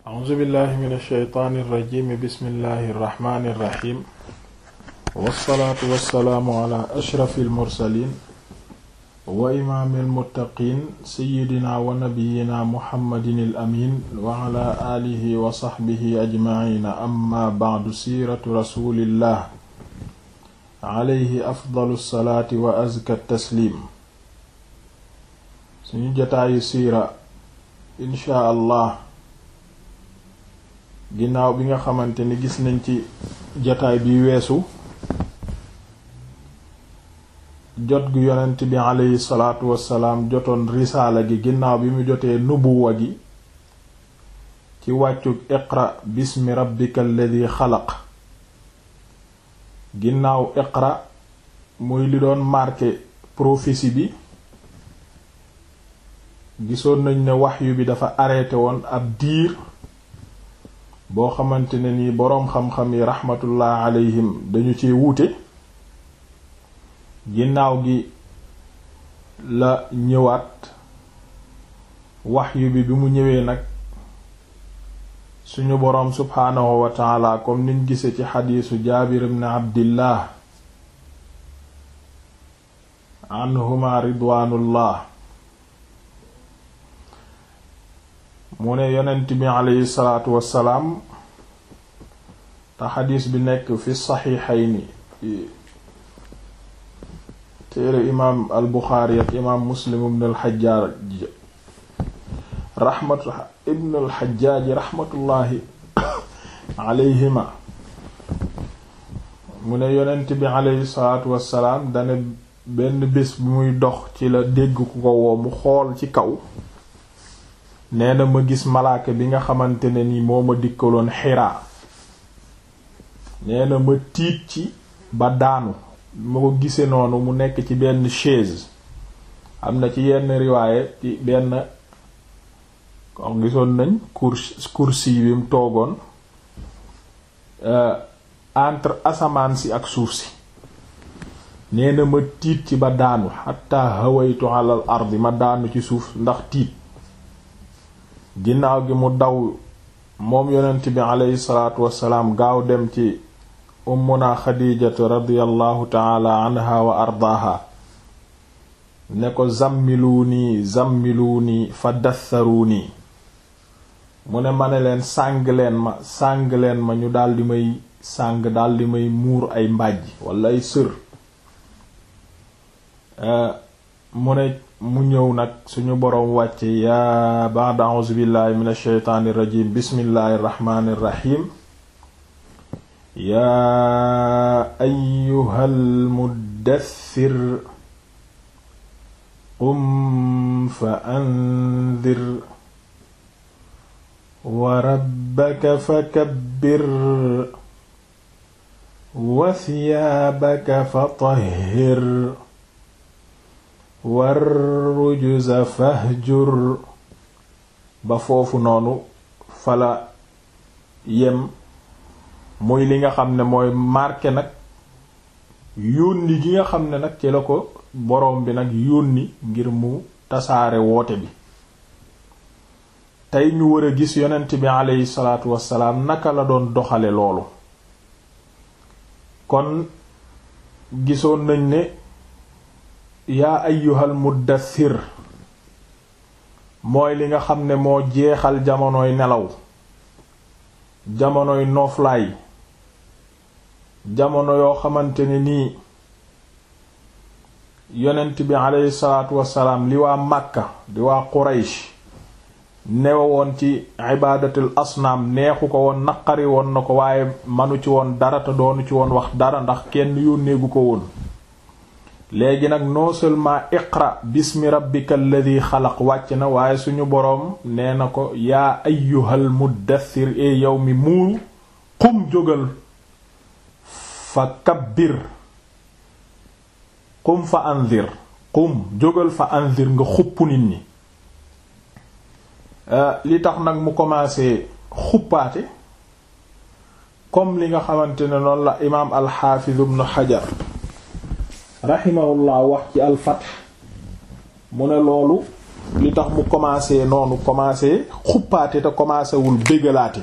a'uuzu billahi min alsheytaani irrajimi bismillahi irrahmani irrahim wassalaatu wassalaamu ala ashrafi almursalin wa imaami almuttaqin seyidina wa nabiyina muhammadin alamin wa ala aalihi wa saxbihi ajmaciina amma bacdu siiratu rasulillah alayhi afdalu salaati wa azka taslim suñu jotaayu siira inchaa allah ginnaaw bi nga xamante ni gis nañ ci jotaay bi weesu jot gu yonent bi aleyhi salaatu wassalaam jotoon risaala gi ginnaaw bi mu jotee nubuwa gi ci wàccug iqra bismi rabbika alladi xalaq ginnaaw iqra muy li doon marqué prophétie bi gisoon nañ ne waxyu bi dafa arrêté woon ab diir boo xamante ne ni boroom xam-xam yi raxmatullah alayhim dañu ci wuute ginnaaw gi la ñëwaat waxyu bi bi mu ñëwee nag suñu boroom subhaanahu wa taala comme niñ gise ci xadiisu jaabir ibn abdillah anhuma ridwaanullah mu ne yonent bi aleyhi salaatu wassalaam te xadiis bi nekk fi saxiixayni téere imaam al buxaari ak imaam muslim ibn al xajjaaj raxmatu ibn al xajjaaj raxmatullaahi aleyhima mu ne yonent bi aleyhi salaatu wassalaam dane benn bés bi muy dox ci la dégg ku ko woo mu xool ci kaw nee na ma gis malaaka bi nga xamante ne ni moo ma dikkaloon xiraa nee na ma tiit ci ba daanu ma ko gisee noonu mu nekk ci benn chaise am na ci yenn riwaaye ci benn kon gisoon nañ cours kursi bi mu toogoon entre asamaan si ak suuf si nee na ma tiit ci ba daanu xatta hawaytu alal ardi ma daanu ci suuf ndax tiit ginnaaw gi mu daw moom yonent bi aleyhi salaatu wassalaam gaaw dem ci ummuna xadijatu radiyallahu taala anha wa ardaaha ne ko zammiluunii zammiluunii fa dassaruunii mu ne ma ne leen sàng leen ma sàng leen ma ñu daldi may sàng daldi may muur ay mbàjj wala ay sër mu ne mu ñëw nag suñu boroom wàcce yaa ba'da a'uuzu billahi min ash-shaytaani irrajim bismillahi irrahmani irrahim yaa ayyuhal muddaththir qum fa anzir wa rabbaka fakabbir wa thiyaabaka fatahhir war rujuza fahjur ba foofu noonu fala yem muy li nga xam ne mooy marqué nag yónni gi nga xam ne nag ci la ko boroom bi nag yónni ngir mu tasaare woote bi tey ñu war a gis yonent bi aleyhi salaatu wassalaam naka la doon doxale loolu kon gisoon nañ ne yaa ayyuhal muddathir mooy li nga xam ne moo jeexal jamonoy nelaw jamonoy nooflaay jamono yoo xamante ne nii yonent bi aleyhi salaatu wassalaam li waa Makka di waa Quraysh newe woon ci ibaadatul asnaam neexu ko woon naqari woon na ko waaye manu ci woon dara te doonu ci woon wax dara ndax kenn yónneegu ko woon léegi nag non seulement iqra bismi rabbika alladi xalaq wàcc na waaye suñu boroom nee na ko yaa ayyuhal muddathir e yow mi muuru qum jógal fa kabbir qum fa anzir qum jógal fa anzir nga xupp nit ñi li tax nag mu commencé xuppaate comme li nga xamante ne noonu la imaam alxaafiz ibnu xajar raximahullah wax ci alfath mu ne loolu li tax mu commencé noonu commencé xuppaate te commencé wul bégalaate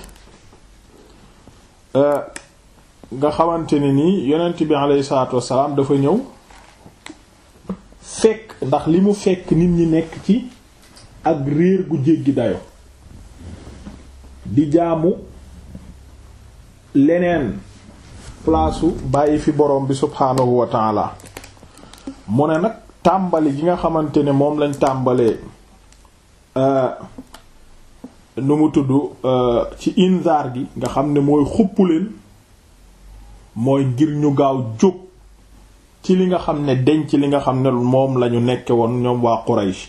nga xamante ne nii yonent bi alayhi salaatu wassalaam dafa ñëw fekk ndax li mu fekk nit ñi nekk ci ak réer gu jéggi dayo di jaamu leneen palaasu bàyyi fi borom bi subhaanahu wa taala mu ne nag tàmbali gi nga xamante ne moom lañ tàmbalee nu mu tudd ci inzaar gi nga xam ne mooy xupp leen mooy ngir ñu gaaw jóg ci li nga xam ne denc li nga xam ne moom lañu nekke woon ñoom waa Quraysh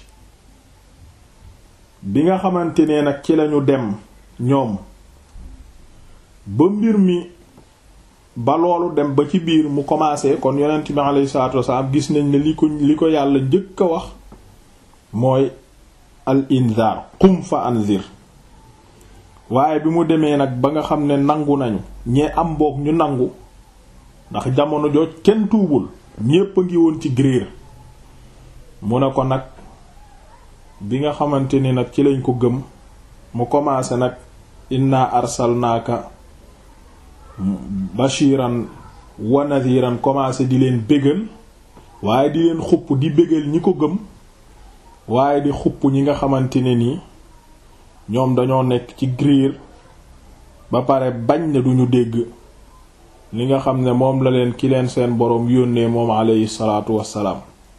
bi nga xamante ne nag ci lañu dem ñoom ba mbir mi ba loolu dem ba ci biir mu commencé kon yonent bi alayhi salaatu wasalaam gis nañ ne li ko li ko yàlla njëkk a wax mooy al inzaar qum fa anzir waaye bi mu demee nag ba nga xam ne nangu nañu ñee am boog ñu nangu ndax jamono jooj kenn tuubul ñépp a ngi woon ci gréer mu ne ko nag bi nga xamante ni nag ci lañ ko gëm mu commencé nag inna arsalnaaka bashiran wa nadhiran commencé di leen bégal waaye di leen xupp di bégal ñi ko gëm waaye di xupp ñi nga xamante ne nii ñoom dañoo nekk ci griir ba pare bañ ne duñu dégg li nga xam ne moom la leen ki leen seen boroom yónnee moom aleyhi salaatu wassalaam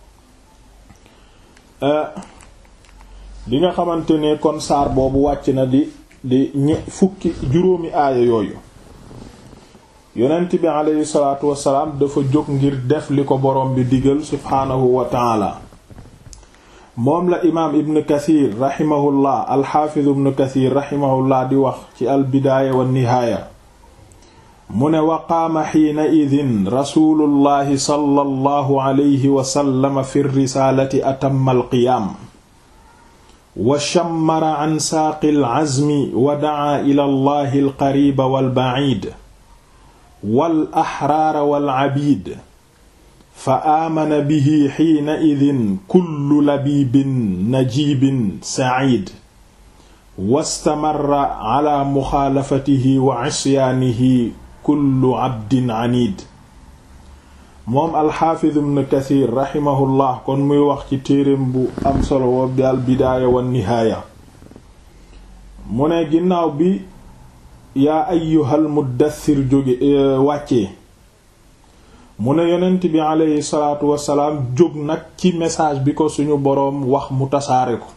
bi nga xamante ne kon saar boobu wàcc na di di ñe fukki juróomi aaya yooyu yonent bi aleyhi salaatu wassalaam dafa jóg ngir def li ko boroom bi digal subhaanahu wa taala moom la imaam ibn kathir raximahullah alxaafiz ibn kathir raximahullah di wax ci albidaaya wa nihaaya mu ne wa qaama xiina idin rasulullahi sallallahu alayhi wa sallam fi risaalati atamma alqiyaam wa shammara an saaqi alcazmi wa dacaa ila allahi alqariba walbaciid wal axraara walcabiid fa aamana bihi xiina idin kullu labiibin najiibin saciid wastamarra cala muxaalafatihi wa cisyaanihi kullu cabdin caniid moom alxaafiz ibn kathir raximahullah kon muy wax ci téereem bu am solo woo bi al bidaaya wa nihaaya mu ne ginnaaw bi yaa ayyuhal muddathir jóge wàccee mu ne yonent bi aleyhi salaatu wasalaam jóg nag ci message bi ko suñu boroom wax mu tasaare ko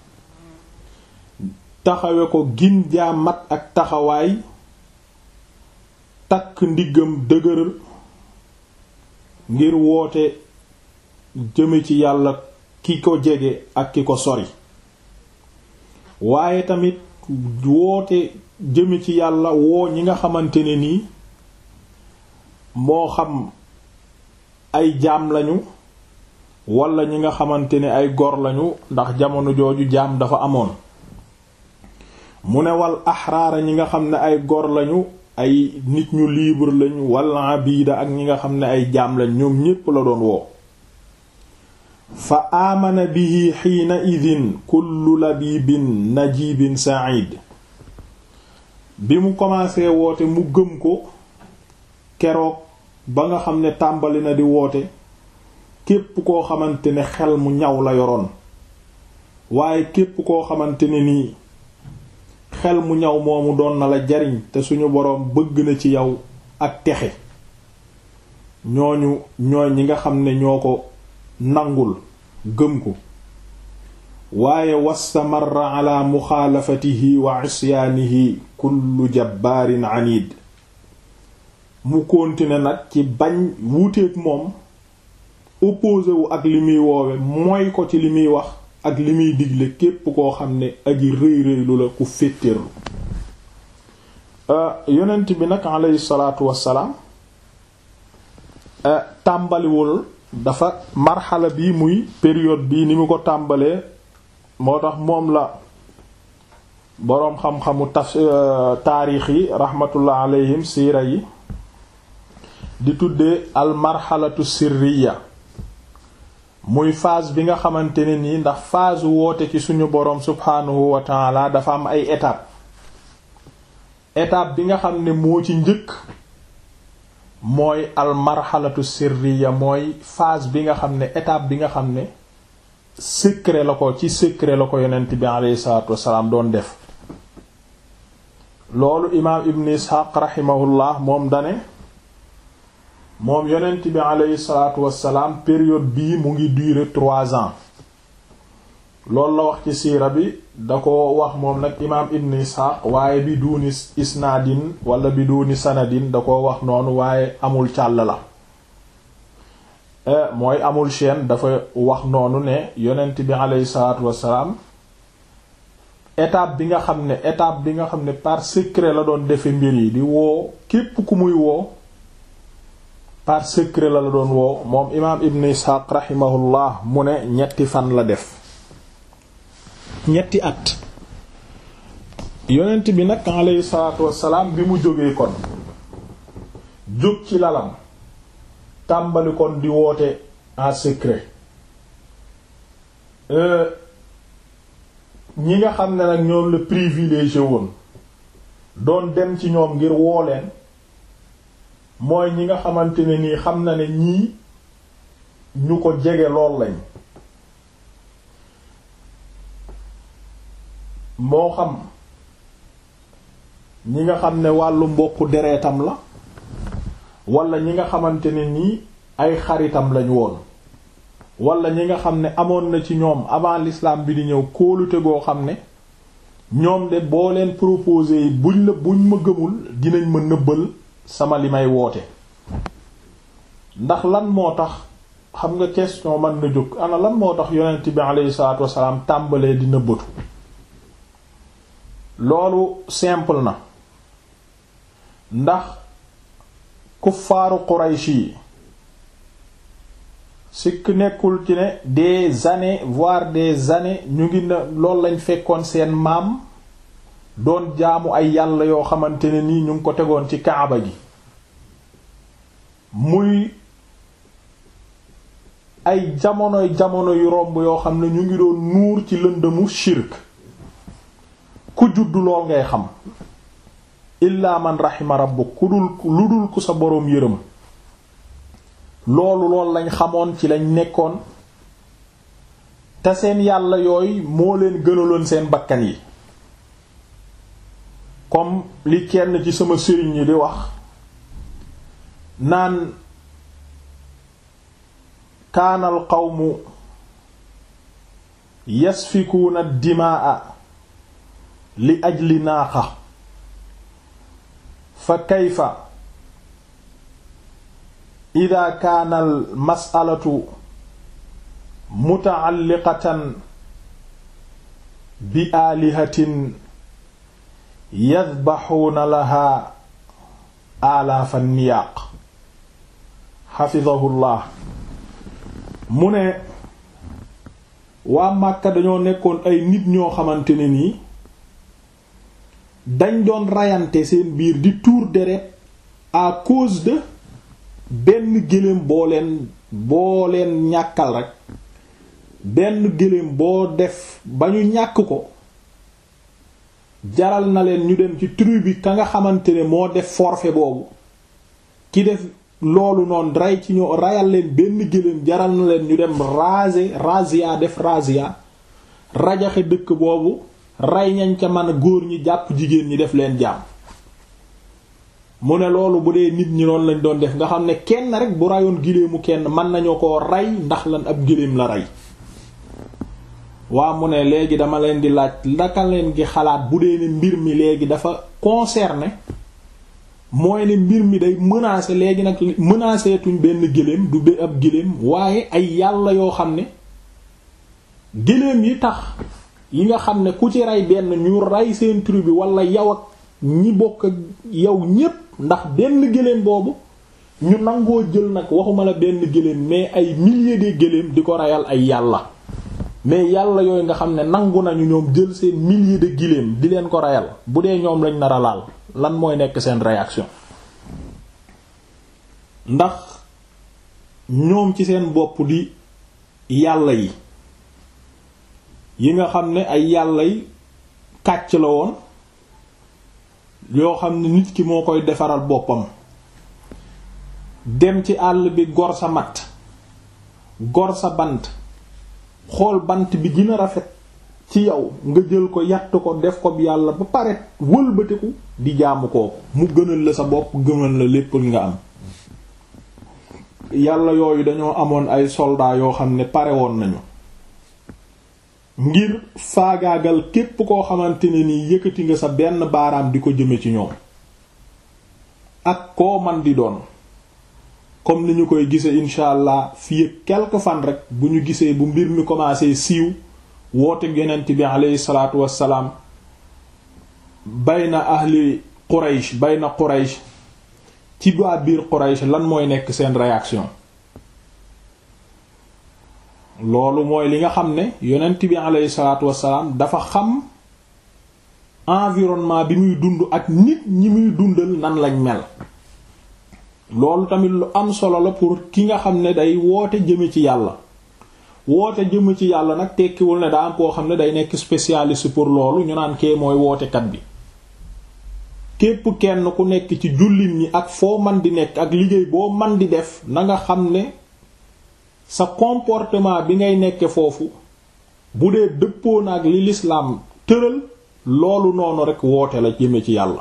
taxawe ko gin jaa mat ak taxawaay takk ndiggam dëgër ngir woote jëme ci yàlla ki ko jege ak ki ko sori waaye tamit woote jëme ci yàlla woo ñi nga xamante ne nii moo xam ay jaam lañu wala ñi nga xamante ne ay gor lañu ndax jamono jooju jaam dafa amoon mu ne wal axraara ñi nga xam ne ay gor lañu ay nit ñu libre lañu wala abida ak ñi nga xam ne ay jaam lañ ñoom ñépp la doon woo fa aamana bihi xiina idin kullu labibin najibin sa'id bi mu commencé woote mu gëm ko keroog ba nga xam ne tàmbali na di woote képp koo xamante ne xel mu ñaw la yoroon waaye képp koo xamante ne nii xel mu ñaw moomu doon na la jariñ te suñu boroom bëgg na ci yow ak texe ñooñu ñooy ñi nga xam ne ñoo ko nangul gëm ko waaye wastamarra ala muxaalafatihi wa isyaanihi kullu jabbaarin anid mu continuer nag ci bañ wuuteeg moom opposé wu ak li muy woowe mooy ko ci li muy wax ak li muy digle képp koo xam ne aji rëy rëylu la ku féttéerlu yonent bi nag aleyhi salaatu wassalaam tàmbaliwul dafa marxala bi muy période bii ni mu ko tàmbalee moo tax moom la boroom xam-xamu taf taarix yi rahmatullah alayhim siira yi di tuddee al marxalatu sirriya muy phase bi nga xamante ne nii ndax phase woote ci suñu boroom subhaanahu wa taala dafa am ay étape étape bi nga xam ne moo ci njëkk mooy al marxalatu sirriya mooy phase bi nga xam ne étape bi nga xam ne secret la ko ci secret la ko yonent bi aleyhi salaatu wassalaam doon def loolu imaam ibn isxaaq raximahullah moom dane moom yonent bi aleyhi salaatu wassalaam période bii mu ngi durer trois ans loolu la wax ci siira bi da ko wax moom nag imaam ibn isxaaq waaye bi duuni isnaadin wala bi duuni sanadin da ko wax noonu waaye amul càll la mooy amul chaîne dafa wax noonu ne yonent bi aleyhi salaatu wassalaam étape bi nga xam ne étape bi nga xam ne par secret la doon defe mbir yi di woo képp ku muy woo par secret la la doon woo moom imaam ibn isxaaq rahimahullah mu ne ñetti fan la def ñetti at yonent bi nag aleyhi salaatu wassalaam bi mu jógee kon jóg ci lalam tàmbali kon di woote en secret ñi nga xam ne nag ñoom la privilégié woon doon dem ci ñoom ngir woo leen mooy ñi nga xamante ne nii xam na ne ñii ñu ko jege lool lañ moo xam ñi nga xam ne wàllu mbokku dereetam la wala ñi nga xamante ne nii ay xaritam lañ woon wala ñi nga xam ne amoon na ci ñoom avant l'islam bi di ñëw kóolute goo xam ne ñoom de boo leen proposé yi buñ la buñ ma gëmul dinañ ma nëbbal sama li may woote ndax lan moo tax xam nga question man na jóg ana lan moo tax yonent bi aleyhi salaatu wasalaam tàmbalee di nëbbatu loolu simple na ndax kuffaaru Quraysh yi sikk nekkul ci ne des années voire des années ñu ngi na loolu lañ fekkoon seen maam doon jaamu ay yàlla yoo xamante ne nii ñu ngi ko tegoon ci kaaba gi muy ay jamonoy jamono yu romb yoo xam ne ñu ngi doon nuur ci lëndëmu shirk ku juddu lool ngay xam illaa man raxima rabbuk ku dul lu dul ku sa boroom yërëm loolu lool lañ xamoon ci lañ nekkoon te seen yàlla yooyu moo leen gënaloon seen bakkan yi comme li kenn ci sama sëriñ yi di wax naan kaanal qawmu yasfikuuna dimaa li ajli naaqa fa kayfa ida kaana al masalatu mutaalliqatan bi aalihatin yadbaxuuna laha alaafa niyaaq xafidahullah mu ne waa Màkka dañoo nekkoon ay nit ñoo xamante ne nii dañ doon rayante seen biir di tuur deret à cause de benn gëléem boo leen boo leen ñàkkal rek benn gëléem boo def ba ñu ñàkk ko jaral na leen ñu dem ci tribu bi ka nga xamante ne moo def forfait boobu ki def loolu noonu rey ci ñoo rayal leen benn gëléem jaral na leen ñu dem raser razzia def razzia rajaxe dëkk boobu rey ñañ ca mën a góor ñi jàpp jigéen ñi def leen jaam mu ne loolu bu dee nit ñi noonu lañ doon def nga xam ne kenn rek bu rayoon giléemu kenn mën nañoo ko rey ndax lan ab giléem la rey waa mu ne léegi dama leen di laaj ndaka leen gi xalaat bu dee ne mbir mi léegi dafa concerné mooy ne mbir mi day menacer léegi nag menacer tuñ benn gëléem du be ab gëléem waaye ay yàlla yoo xam ne gëléem yi tax yi nga xam ne ku ci rey benn ñu rey seen tribu bi wala yow ak ñi bokk ak yow ñépp ndax benn gëléem boobu ñu nangoo jël nag waxuma la benn gëléem mais ay milliers de gëléem di ko reyal ay yàlla mais yàlla yooyu nga xam ne nangu nañu ñoom jël seen milliers de gëléem di leen ko reyal bu dee ñoom lañ nar a laal lan mooy nekk seen réaction ndax ñoom ci seen bopp di yàlla yi yi nga xam ne ay yàlla yi kàcc la woon yoo xam ne nit ki moo koy defaral boppam dem ci àll bi gor sa matt gor sa bant xool bant bi gën a rafet ci yow nga jël ko yatt ko def ko yàlla ba pare wëlbatiku di jaamu kooku mu gënal la sa bopp gënal la lépp nga am yàlla yooyu dañoo amoon ay soldats yoo xam ne pare woon nañu ngir faagaagal képp koo xamante ne ni yëkkati nga sa benn baaraam di ko jëme ci ñoom ak koo man di doon comme ni ñu koy gisee incha allah fii quelque fan rek bu ñu gisee bu mbir mi commencé siiw woote yonent bi aleyhi salaatu wassalaam bayna ahli Quraysh bayna Quraysh ci waa biir Quraysh lan mooy nekk seen réaction loolu mooy li nga xam ne yonent bi aleyhi salaatu wassalaam dafa xam environnement bi muy dund ak nit ñi muy dundal nan lañ mel loolu tamit lu am solo la pour ki nga xam ne day woote jëme ci yàlla woote jëme ci yàlla nag tekkiwul ne daa am koo xam ne day nekk spécialiste pour loolu ñu naan kee mooy wootekat bi képp kenn ku nekk ci jullit ñi ak foo man di nekk ak liggéey boo man di def na nga xam ne sa comportement bi ngay nekke foofu bu dee dëppoo na ak li lislaam tëral loolu noonu rekk woote la jëme ci yàlla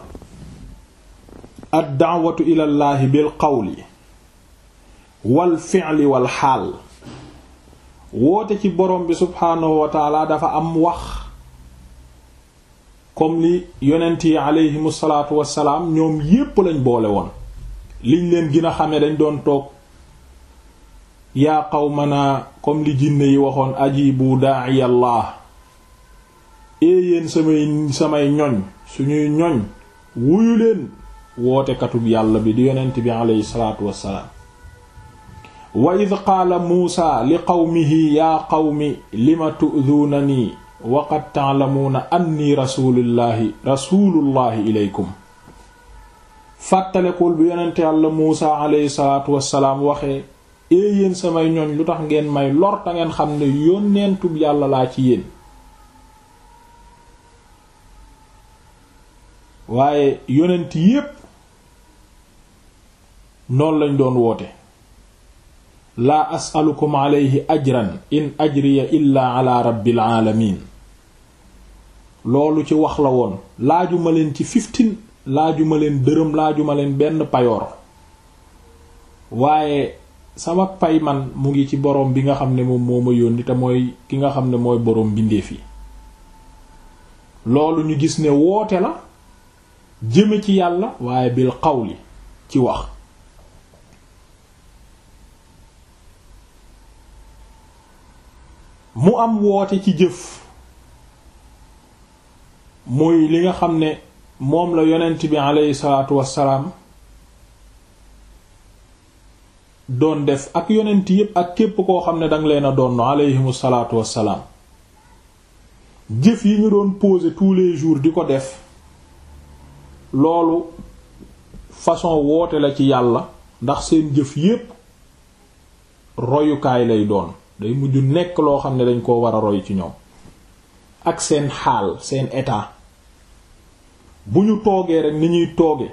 ad daawatu ilallaahi bil qawli wal fi'li wal xaal woote ci borom bi subhaanahu wa taala dafa am wax comme li yonent yi aleyhimu salaatu wassalaam ñoom yépp lañ boole woon liñ leen gën a xame dañ doon toog yaa qawmana comme li jinne yi waxoon ajibu daa'iyallah éeyéen samay samay ñoñ suñuy ñoñ wuyu leen wootekatub yàlla bi di yonent bi aleyhi salaatu wassalaam wa id qaala muusa li qawmihi yaa qawmi lima tu'duunanii wa qad ta'lamuuna anni rasuulullaahi rasuulullaahi ilaykum fàttalekul bi yonent yàlla muusa aleyhi salaatu wassalaam waxee éeyéen samay ñoñ lu tax ngeen may lor ta ngeen xam ne yónneentub yàlla laa ci yéen waaye yonent yépp noonu lañ doon woote laa asalukum alayhi ajran in ajriya illa ala rabbil alamin loolu ci wax la woon laajuma leen ci fiftin laajuma leen dërëm laajuma leen benn payoor waaye sama pay man mu ngi ci boroom bi nga xam ne moom moo ma yónni te mooy ki nga xam ne mooy boroom bindeef yi loolu ñu gis ne woote la jëme ci yàlla waaye bil qawli ci wax mu am woote ci jëf muy li nga xam ne moom la yonent bi aleyhi salaatu wassalaam doon def ak yonent yépp ak képp koo xam ne danga leen a doon aleyhimu salaatu wassalaam jëf yi ñu doon poser tous les jours di ko def loolu façon woote la ci yàlla ndax seen jëf yépp royukaay lay doon day mujj nekk loo xam ne dañ koo war a roy ci ñoom ak seen xaal seen état bu ñu toogee rek ni ñuy tooge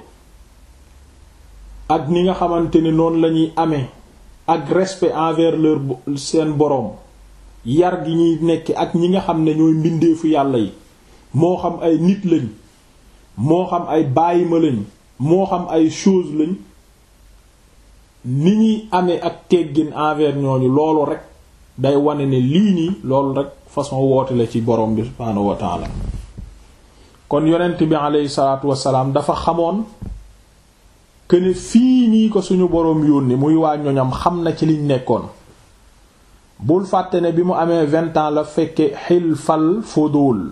ak ni nga xamante ne noonu lañuy amee ak respect envers leur seen boroom yar gi ñuy nekk ak ñi nga xam ne ñooy mbindeefu yàlla yi moo xam ay nit lañ moo xam ay bàyyima lañ moo xam ay chose lañ ni ñuy amee ak teggin envers ñooñu loolu rek day wane ne lii nii loolu rek façon woote la ci borom bi subhaanahu wa taala kon yonent bi aleyhi salaatu wasalaam dafa xamoon que ne fii nii ko suñu boroom yónni muy waa ñoñam xam na ci liñ nekkoon bul fàtte ne bi mu amee vingt ans la fekke xilfal fudul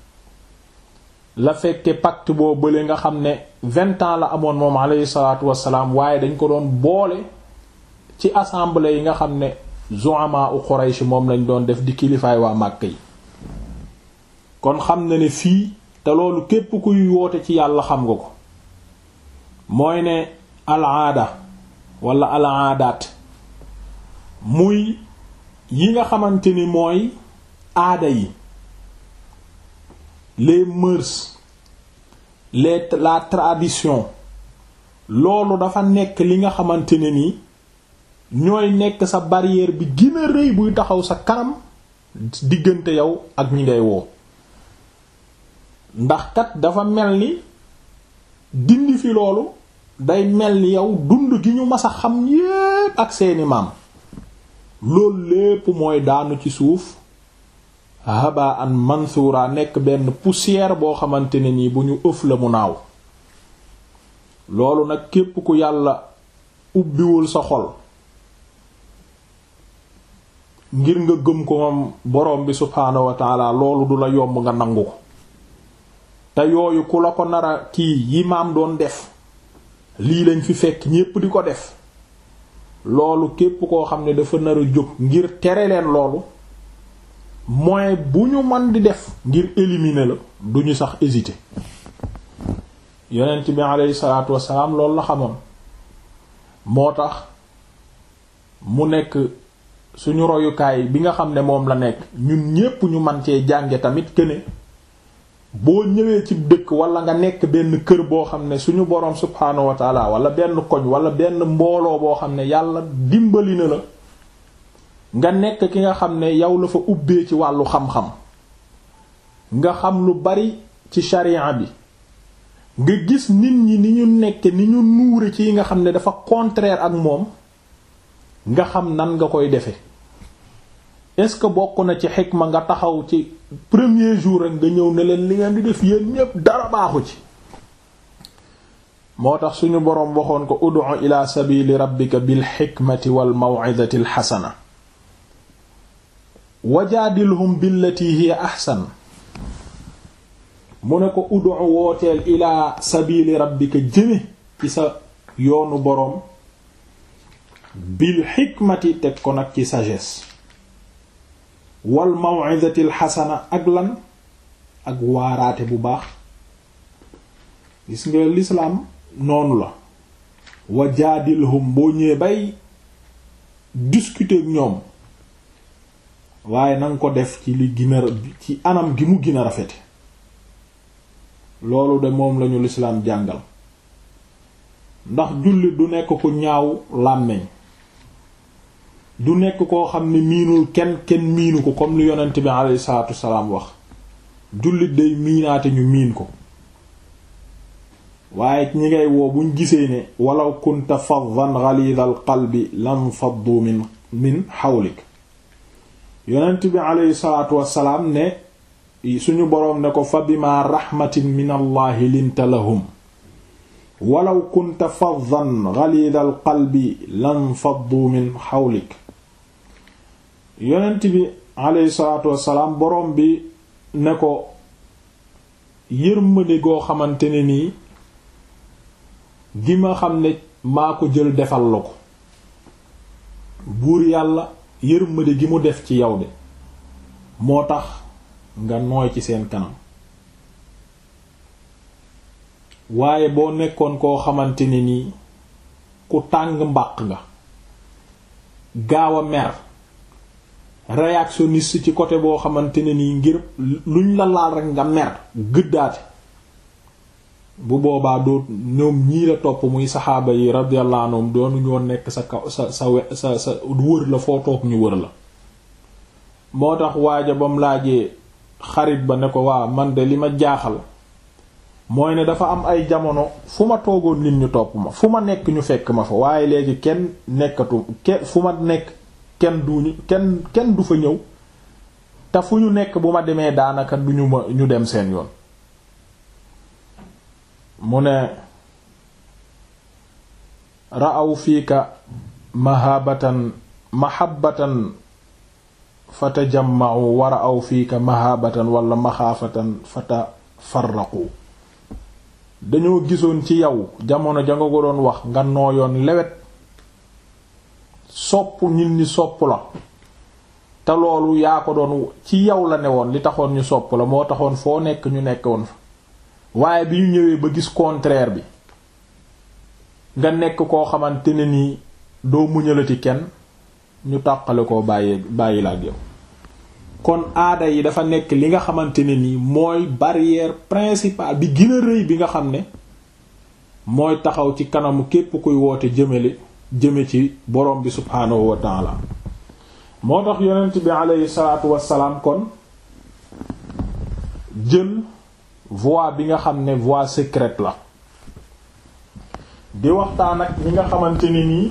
la fekke pacte boo bële nga xam ne vingt ans la amoon moom aleyhi salaatu wasalaam waaye dañ ko doon boole ci assemblée yi nga xam ne zu'ama u Quraysh moom lañ doon def di kilifaay waa Màkka yi kon xam na ne fii te loolu képp kuy woote ci yàlla xam nga ko mooy ne al aada wala al aadaat muy yi nga xamante ni mooy aada yi les mœurs les la tradition loolu dafa nekk li nga xamante ne ni ñooy nekk sa barrière bi gën a rëy buy taxaw sa kanam diggante yow ak ñi ngay woo ndax kat dafa mel ni dindi fi loolu day mel ni yow dund gi ñu mas a xam yépp ak seeni maam loolu lépp mooy daanu ci suuf haba an mansura nekk benn poussière boo xamante ne nii bu ñu ëf la mu naaw loolu nag képp ku yàlla ubbiwul sa xol ngir nga gëm ko moom borom bi subhaanahu wa taala loolu du la yomb nga nangu ko te yooyu ku la ko nara kii yi maam doon def lii lañ fi fekk ñépp di ko def loolu képp koo xam ne dafa nar a jóg ngir tere leen loolu moyen bu ñu man di def ngir éliminer la duñu sax hésiter yonent bi aleyhi salaatu wassalaam loolu la xamoon moo tax mu nekk suñu royukaay bi nga xam ne moom la nekk ñun ñépp ñu man cee jànge tamit que ne boo ñëwee ci dëkk wala nga nekk benn kër boo xam ne suñu boroom subhaanahu wa taala wala benn koñ wala benn mbooloo boo xam ne yàlla dimbali na la nga nekk ki nga xam ne yow la fa ubbee ci wàllu xam-xam nga xam lu bari ci sharia bi nga gis nit ñi ni ñu nekk ni ñu nuure ci yi nga xam ne dafa contraire ak moom nga xam nan nga koy defe est-ce que bokk na ci xikma nga taxaw ci premier jour rek nga ñëw ne leen li ngeen di def yéen ñépp dara baaxu ci moo tax suñu boroom waxoon ko ud'u ila sabili rabbika bil xikmati wal maw'izati al xasana wajaadilhum billati hiya ahsan mu ne ko ud'u wooteel ila sabili rabbika jëme ci sa yoonu boroom bil xikmati teg ko nag ci sagesse wal maw'izati al xasana ak lan ak waaraate bu baax gis nga lislaam noonu la wajaadilhum boo ñëwee bay discuter ak ñoom waaye nanga ko def ci li gën a ci anam gi mu gën a rafete loolu de moom lañu lislaam jàngal ndax jullit du nekk ku ñaaw làmmeñ du nekk koo xam ne miinul kenn kenn miinu ko comme lu yonent bi alayhi salaatu wasalaam wax jullit day miinaate ñu miin ko waaye ñi ngay woo buñ gisee ne walaw kunta faddan ghalidhal qalbi lam faddu min min hawlik yonent bi alayhi salaatu wasalaam ne suñu boroom ne ko fa bima rahmatin min allahi linta lahum walaw kunta faddan ghalidhal qalbi lam faddu min hawlik yonent bi alayhi salaatu wasalaam boroom bi ne ko yërmande goo xamante ne nii gi ma xam ne maa ko jël defal la ko buur yàlla yërmande gi mu def ci yow de moo tax nga nooy ci seen kanam waaye boo nekkoon koo xamante ne nii ku tàng mbàq nga gaaw a mer réactionniste ci côté boo xamante ne nii ngir luñ la laal rek nga mer gëddaate bu boobaa doo ñoom ñii la topp muy saxaaba yi radiyallahu anhum doonu ñoo nekk sa kaw sa sa we sa sa wër la foo toog ñu wër la moo tax waaja bam laajee xarit ba ne ko waa man de li ma jaaxal mooy ne dafa am ay jamono fu ma toogoon nit ñu topp ma fu ma nekk ñu fekk ma fa waaye léegi kenn nekkatu kenn fu ma nekk kenn duñu kenn kenn du fa ñëw te fu ñu nekk bu ma demee daanaka duñu ma ñu dem seen yoon mu ne ra'aw fiika mahabatan mahabbatan fatajamma'u wa ra'aw fiika mahabatan wala maxaafatan fatafarraqu dañoo gisoon ci yow jamono ja nga ko doon wax nga nooyoon lewet sopp nit ñi sopp la te loolu yaa ko doon ci yow la ne woon li taxoon ñu sopp la moo taxoon foo nekk ñu nekkoon fa waaye bi ñu ñëwee ba gis contraire bi nga nekk koo xamante ne nii doo muñalati kenn ñu tàqale koo bàyyee bàyyi la ak yow kon aada yi dafa nekk li nga xamante ne nii mooy barrière principale bi gën a rëy bi nga xam ne mooy taxaw ci kanamu képp kuy woote jëmale jëme ci borom bi subhaanahu wa taala moo tax yonent bi aleyhi salaatu wassalaam kon jël voie bi nga xam ne voie secrète la di waxtaan ak ñi nga xamante ni nii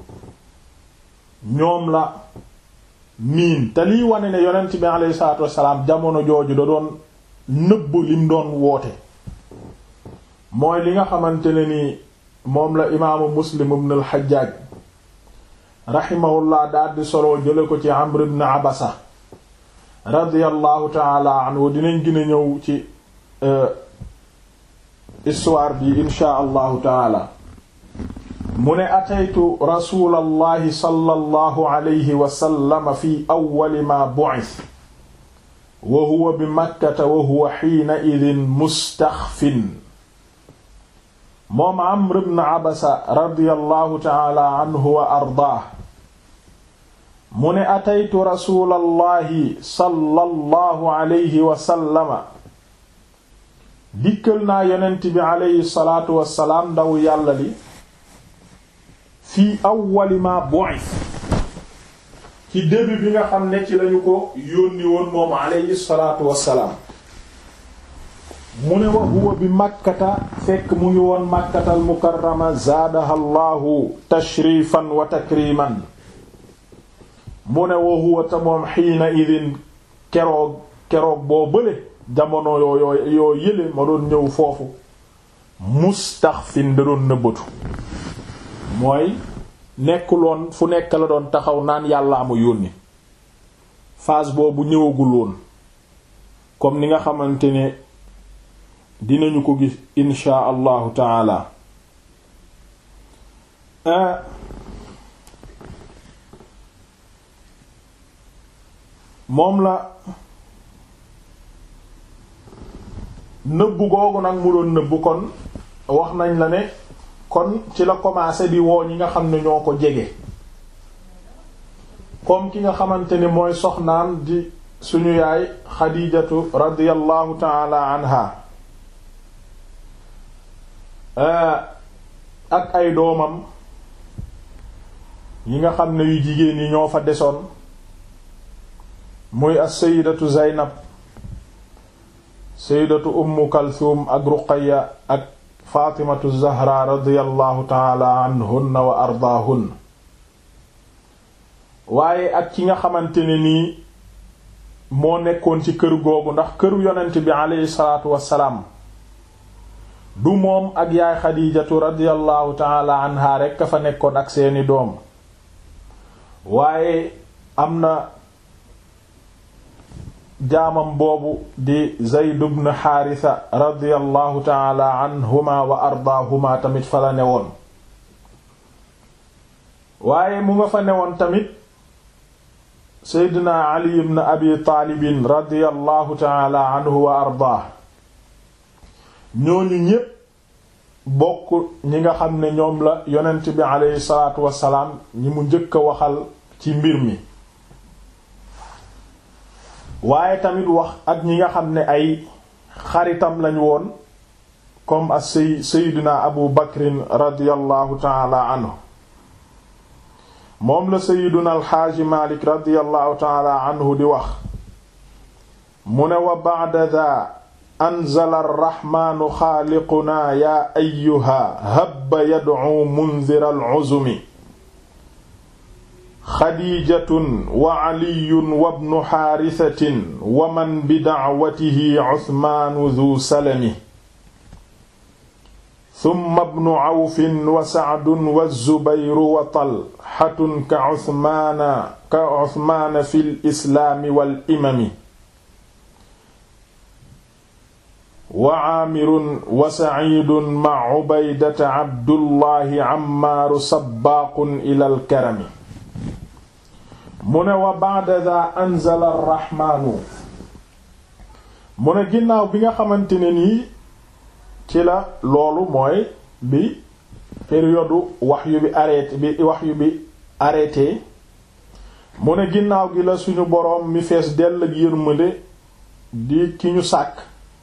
ñoom la miin te liy wane ne yonent bi aleyhi salaatu wassalaam jamono jooju da doon nëbb lim doon woote mooy li nga xamante ne ni moom la imaamu muslim ibn al-Hajjaj rahimahullah daal di solo jële ko ci Amr ibn Abasa radiyallahu taala anhu dinañ gën a ñëw ci histoire bi insha allahu taala mu ne ataytu rasulallahi sallallahu alayhi wa sallam fi awwali ma bu'ith wa huwa bi makkata wa huwa hiina idin mustaxfin moom Amr ibn Abasa radiyallahu taala anhu wa ardaah mu ne ataytu rasulallahi sallallahu alayhi wa sallama dikkal naa yonent bi alayhi salaatu wassalaam ndaw yàlla li fii awwali ma bu'ith ci début bi nga xam ne ci lañu ko yónni woon moom alayhi salaatu wassalaam mu ne wa huwa bi makkata fekk mu ngi woon makkatal mukarrama zaadaha allahu tashrifan wa takriman mu ne wa huwa ta moom xiina idin keroog keroog boo bële jamono yoo yoo yële ma doon ñëw foofu mustaxfin da doon nëbbatu mooy nekkuloon fu nekk la doon taxaw naan yàllaa ma yónni phase boobu ñëwagul woon comme ni nga xamante ne dinañu ko gis insha allahu taala moom la nëbbu googu nag mu doon nëbbu kon wax nañ la ne kon ci la commencé di woo ñi nga xam ne ñoo ko jege comme ki nga xamante ni mooy soxnaan di suñu yaay xadijatu radiyallahu taala anha ak ay doomam yi nga xam ne yu jigéen yi ñoo fa desoon muy as-sayyidatu Zaynab sayyidatu Ummu Kalthum ak Ruqayya ak Fatimatu Zahra radiyallahu taala anhunna wa ardaahunna waaye ak ci nga xamante ne nii moo nekkoon ci kër googu ndax këru yonent bi aleyhi salaatu wassalaam du moom ak yaay Xadiijatu radiyallahu taala anha rekk a fa nekkoon ak seeni doom waaye am na jaamam boobu di Zayd ibn Haarisa radiyallahu taala anhuma wa ardaahuma tamit fa la newoon waaye mu nga fa newoon tamit Seydina Ali ibn Abi Taalibin radiyallahu taala anhu wa ardaah ñooñu ñépp bokk ñi nga xam ne ñoom la yonent bi aleyhi salaatu wassalaam ñi mu njëkk a waxal ci mbir mi waaye tamit wax ak ñi nga xam ne ay xaritam lañu woon comme as say seydina abu bakrin radiallahu taala anhu moom la seydina alxaaji malik radiallahu taala anhu di wax mu ne wa ba'da daa anzala arraxmaanu xaaliqunaa yaa ayyuha habba yad'u munzira al'uzumi xadiijatun wa caliyun wa bnu xaarisatin wa man bi dacwatihi cusmaanu du salami summa bnu cawfin wa sacdun wa zubayru wa talxatun ka cusmaana ka cusmaana fi lislaami wal imami wa caamirun wa saciidun maca cubaydata cabdullahi cammaaru sabbaaqun ilal karami mu ne wa ba'da daa anzala arraxmaanu mu ne ginnaaw bi nga xamante ne nii ci la loolu mooy bi période waxyu bi arrêté bi waxyu bi arrêté mu ne ginnaaw gi la suñu boroom mi fees dell ak yërmande di ki ñu sàkk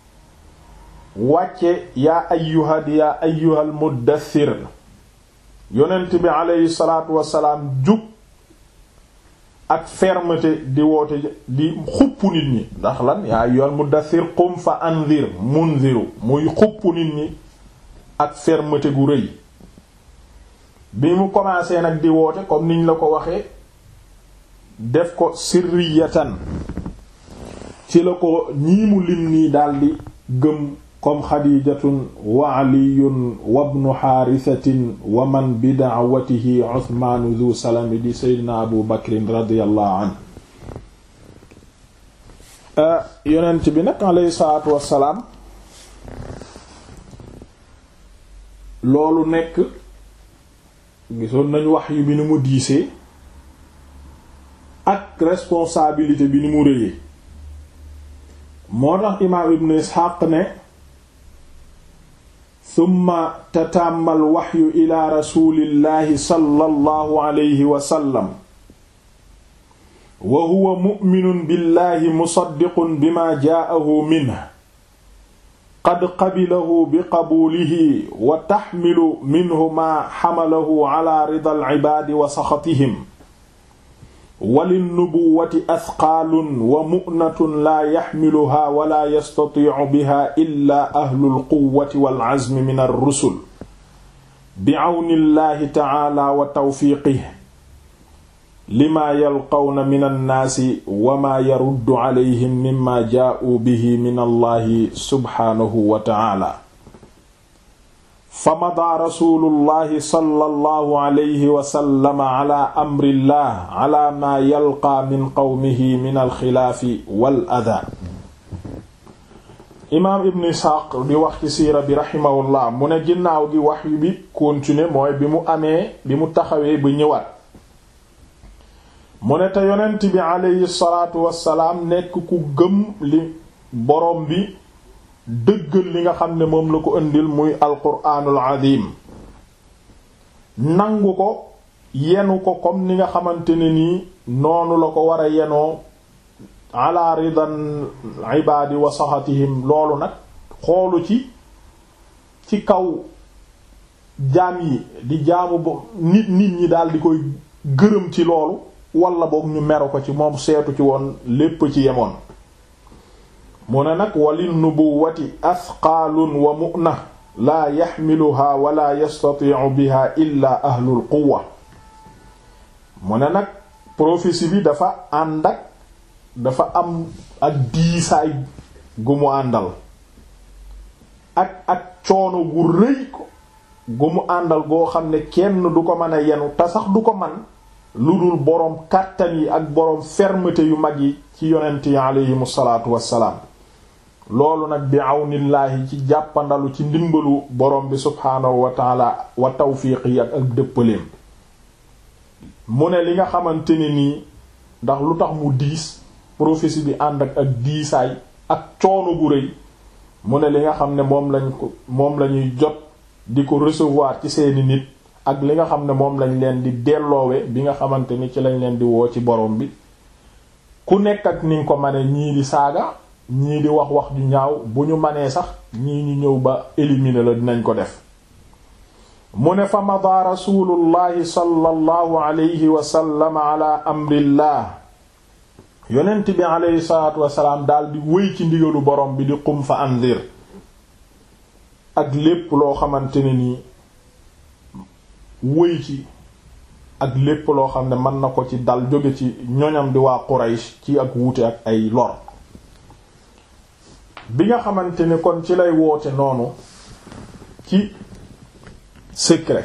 wàcce yaa ayyuha di yaa ayyuhal muddathir yonent bi aleyhi salaatu wasalaam jug ak fermeté di woote di xupp nit ñi ndax lan yaa ayyuhal muddathir qum fa anzir munziru muy xupp nit ñi ak fermeté gu rëy bi mu commencé nag di woote comme niñ la ko waxee def ko sirriyatan ci la ko ñii mu lim nii daldi gëm comme xadijatun wa aliyun wabnu xaarisatin wa man bi da'watihi uthmaanu dhu salami di seydina abu bakrin radiallahu an yonent bi nag alayhi salaatu wassalaam loolu nekk gisoon nañu wax yu bi ni mu diisee ak responsabilité bi ni mu rëyee moo tax imaam ibn isxaaq ne summa tatàmmal waxyu ila rasulillahi sallallahu alayhi wa sallam wa huwa mu'minun billahi musaddiqun bima jaa'ahu minhu qad qabilahu biqabuulihi wa taxmilu minhu maa xamalahu ala rida alcibaadi wa saxatihim walinnubuwati asqaalun wa mu'natun laa yaxmiluhaa wala yastatiicu biha illa ahlu lquwati walcazmi min alrusul bicawni llahi tacaala wa tawfiiqihi lima yalqawna min annaasi wa maa yaruddu calayhim mimma jaa'uu bihi min allahi subxaanahu wa tacaala fa madaa rasuulullahi sallallahu alayhi wa sallam ala amrillah ala maa yalqaa min qawmihi min alxilaafi wal adaa imaam ibn isxaaq di wax ci siira bi raximahullah mu ne ginnaaw gi wax yu bi continuer mooy bi mu amee bi mu taxawee ba ñëwaat mu ne te yonent bi aleyhi salaatu wassalaam nekk ku gëm li boroom bi dëggal li nga xam ne moom la ko indil muy alquraanul azim nangu ko yenu ko comme ni nga xamante ne nii noonu la ko war a yenoo ala ridan ibaadi wa saxatihim loolu nag xoolu ci ci kaw jaam yi di jaamu bo nit nit ñi daal di koy gërëm ci loolu wala boog ñu meru ko ci moom seetu ci woon lépp ci yemoon mu ne nag walin nubuwati asqaalun wa mu'na laa yaxmiluhaa wala yastatiicu biha illa ahlul quwa mu ne nag prophétie bi dafa ànd ak dafa am ak diisaay gu mu àndal ak ak coono gu rëy ko gu mu àndal goo xam ne kenn du ko mën a yenu te sax du ko man lu dul boroom kàttan yi ak boroom fermeté yu mag yi ci yonent yi aleyhim salaatu wassalaam loolu nag bi awnillaahi ci jàppandalu ci ndimbalu boroom bi subhaanahu wa taala wa tawfiiq yi ak ak dëppaleem mu ne li nga xamante ne nii ndax lu tax mu diis prophétie bi ànd ak ak diisaay ak coono gu rëy mu ne li nga xam ne moom lañ ko moom lañuy jot di ko recevoir ci seeni nit ak li nga xam ne moom lañ leen di delloowe bi nga xamante ni ci lañ leen di woo ci borom bi ku nekk ak ni nga ko mane ñii di saaga ñii di wax wax ju ñaaw bu ñu manee sax ñii ñu ñëw ba éliminer la dinañ ko def mu ne fa mada rasulullahi sallallahu alayhi wa sallam ala amrillah yonent bi alayhi salatu wasalaam daal di wéy ci ndigalu borom bi di qum fa anzir ak lépp loo xamante ne nii wëy ci ak lépp loo xam ne mën na ko ci dal jóge ci ñoñam di waa Quraysh ci ak wuute ak ay lor bi nga xamante ni kon ci lay woote noonu ci secret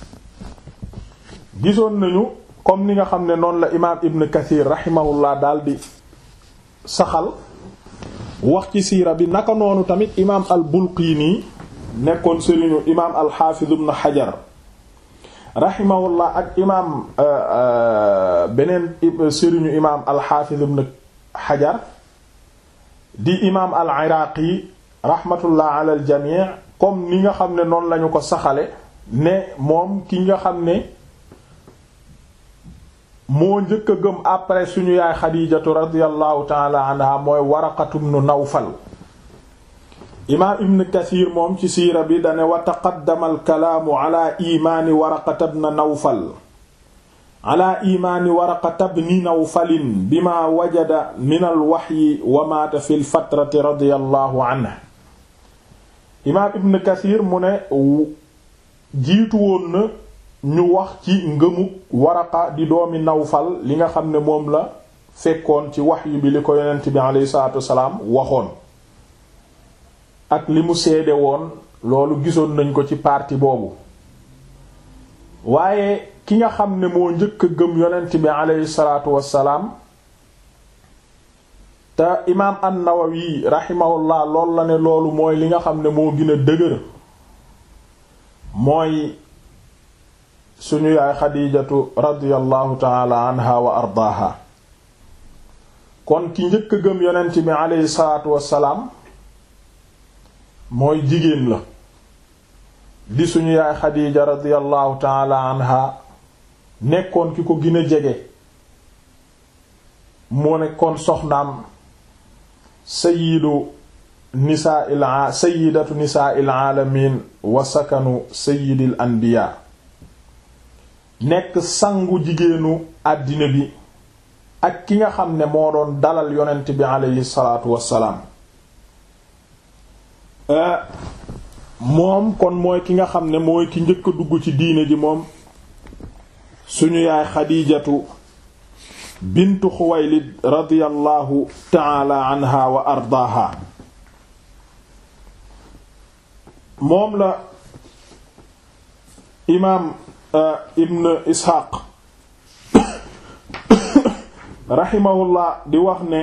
gisoon nañu comme ni nga xam ne noonu la imaam Ibn Kathir rahimahullah daal di saxal wax ci siira bi naka noonu tamit imaam al-Bulqini nekkoon sëriñu imaam al-Hafiz ibn Hajar rahimahullah ak imaam beneen sëriñu imaam al-Hafiz ibn Hajar di imaam al-Iraqi rahmatullah ala al-jami' comme ni nga xam ne noonu lañu ko saxale ne moom ki nga xam ne moo njëkk a gëm après suñu yaay xadiijatu radiyallahu taala anha mooy waraqatu ibn nawfal imaam ibn kathir moom ci siira bi dane wa taqaddama alkalaamu ala imaani waraqata ibn nawfal ala imaani waraqata ibn nawfalin bima wajada min alwaxyi wa maata fi lfatrati radiyallahu anhu imaam ibn kathir mu ne jiitu woon na ñu wax ci ngëmu waraqa di doomi nawfal li nga xam ne moom la fekkoon ci waxyu bi li ko yonent bi aleyhi salaatu wasalaam waxoon ak li mu seede woon loolu gisoon nañ ko ci partie boobu waaye ki nga xam ne moo njëkk a gëm yonent bi aleyhi salaatu wasalaam te imaam an-Nawawi rahimahullah loolu la ne loolu mooy li nga xam ne moo gën a dëgër mooy suñu yaay xadiijatu radiyallahu taala anha wa ardaaha kon ki njëkk a gëm yonent bi aleyhi salaatu wassalaam mooy jigéen la di suñu yaay xadiija radiyallahu taala anha nekkoon ki ko gën a jege moo nekkoon soxnaam sayidu nisaa il sayidatu nisaa il aalamin wa sakanu sayidil anbiya nekk sangu jigéenu àddina bi ak ki nga xam ne moo doon dalal yonent bi aleyhi salaatu wassalaam moom kon mooy ki nga xam ne mooy ki njëkk a dugg ci diine ji moom suñu yaay xadiijatu bintu xuwaylid radiyallahu taala anha wa ardaaha moom la imaam ibn isxaaq raximahullah di wax ne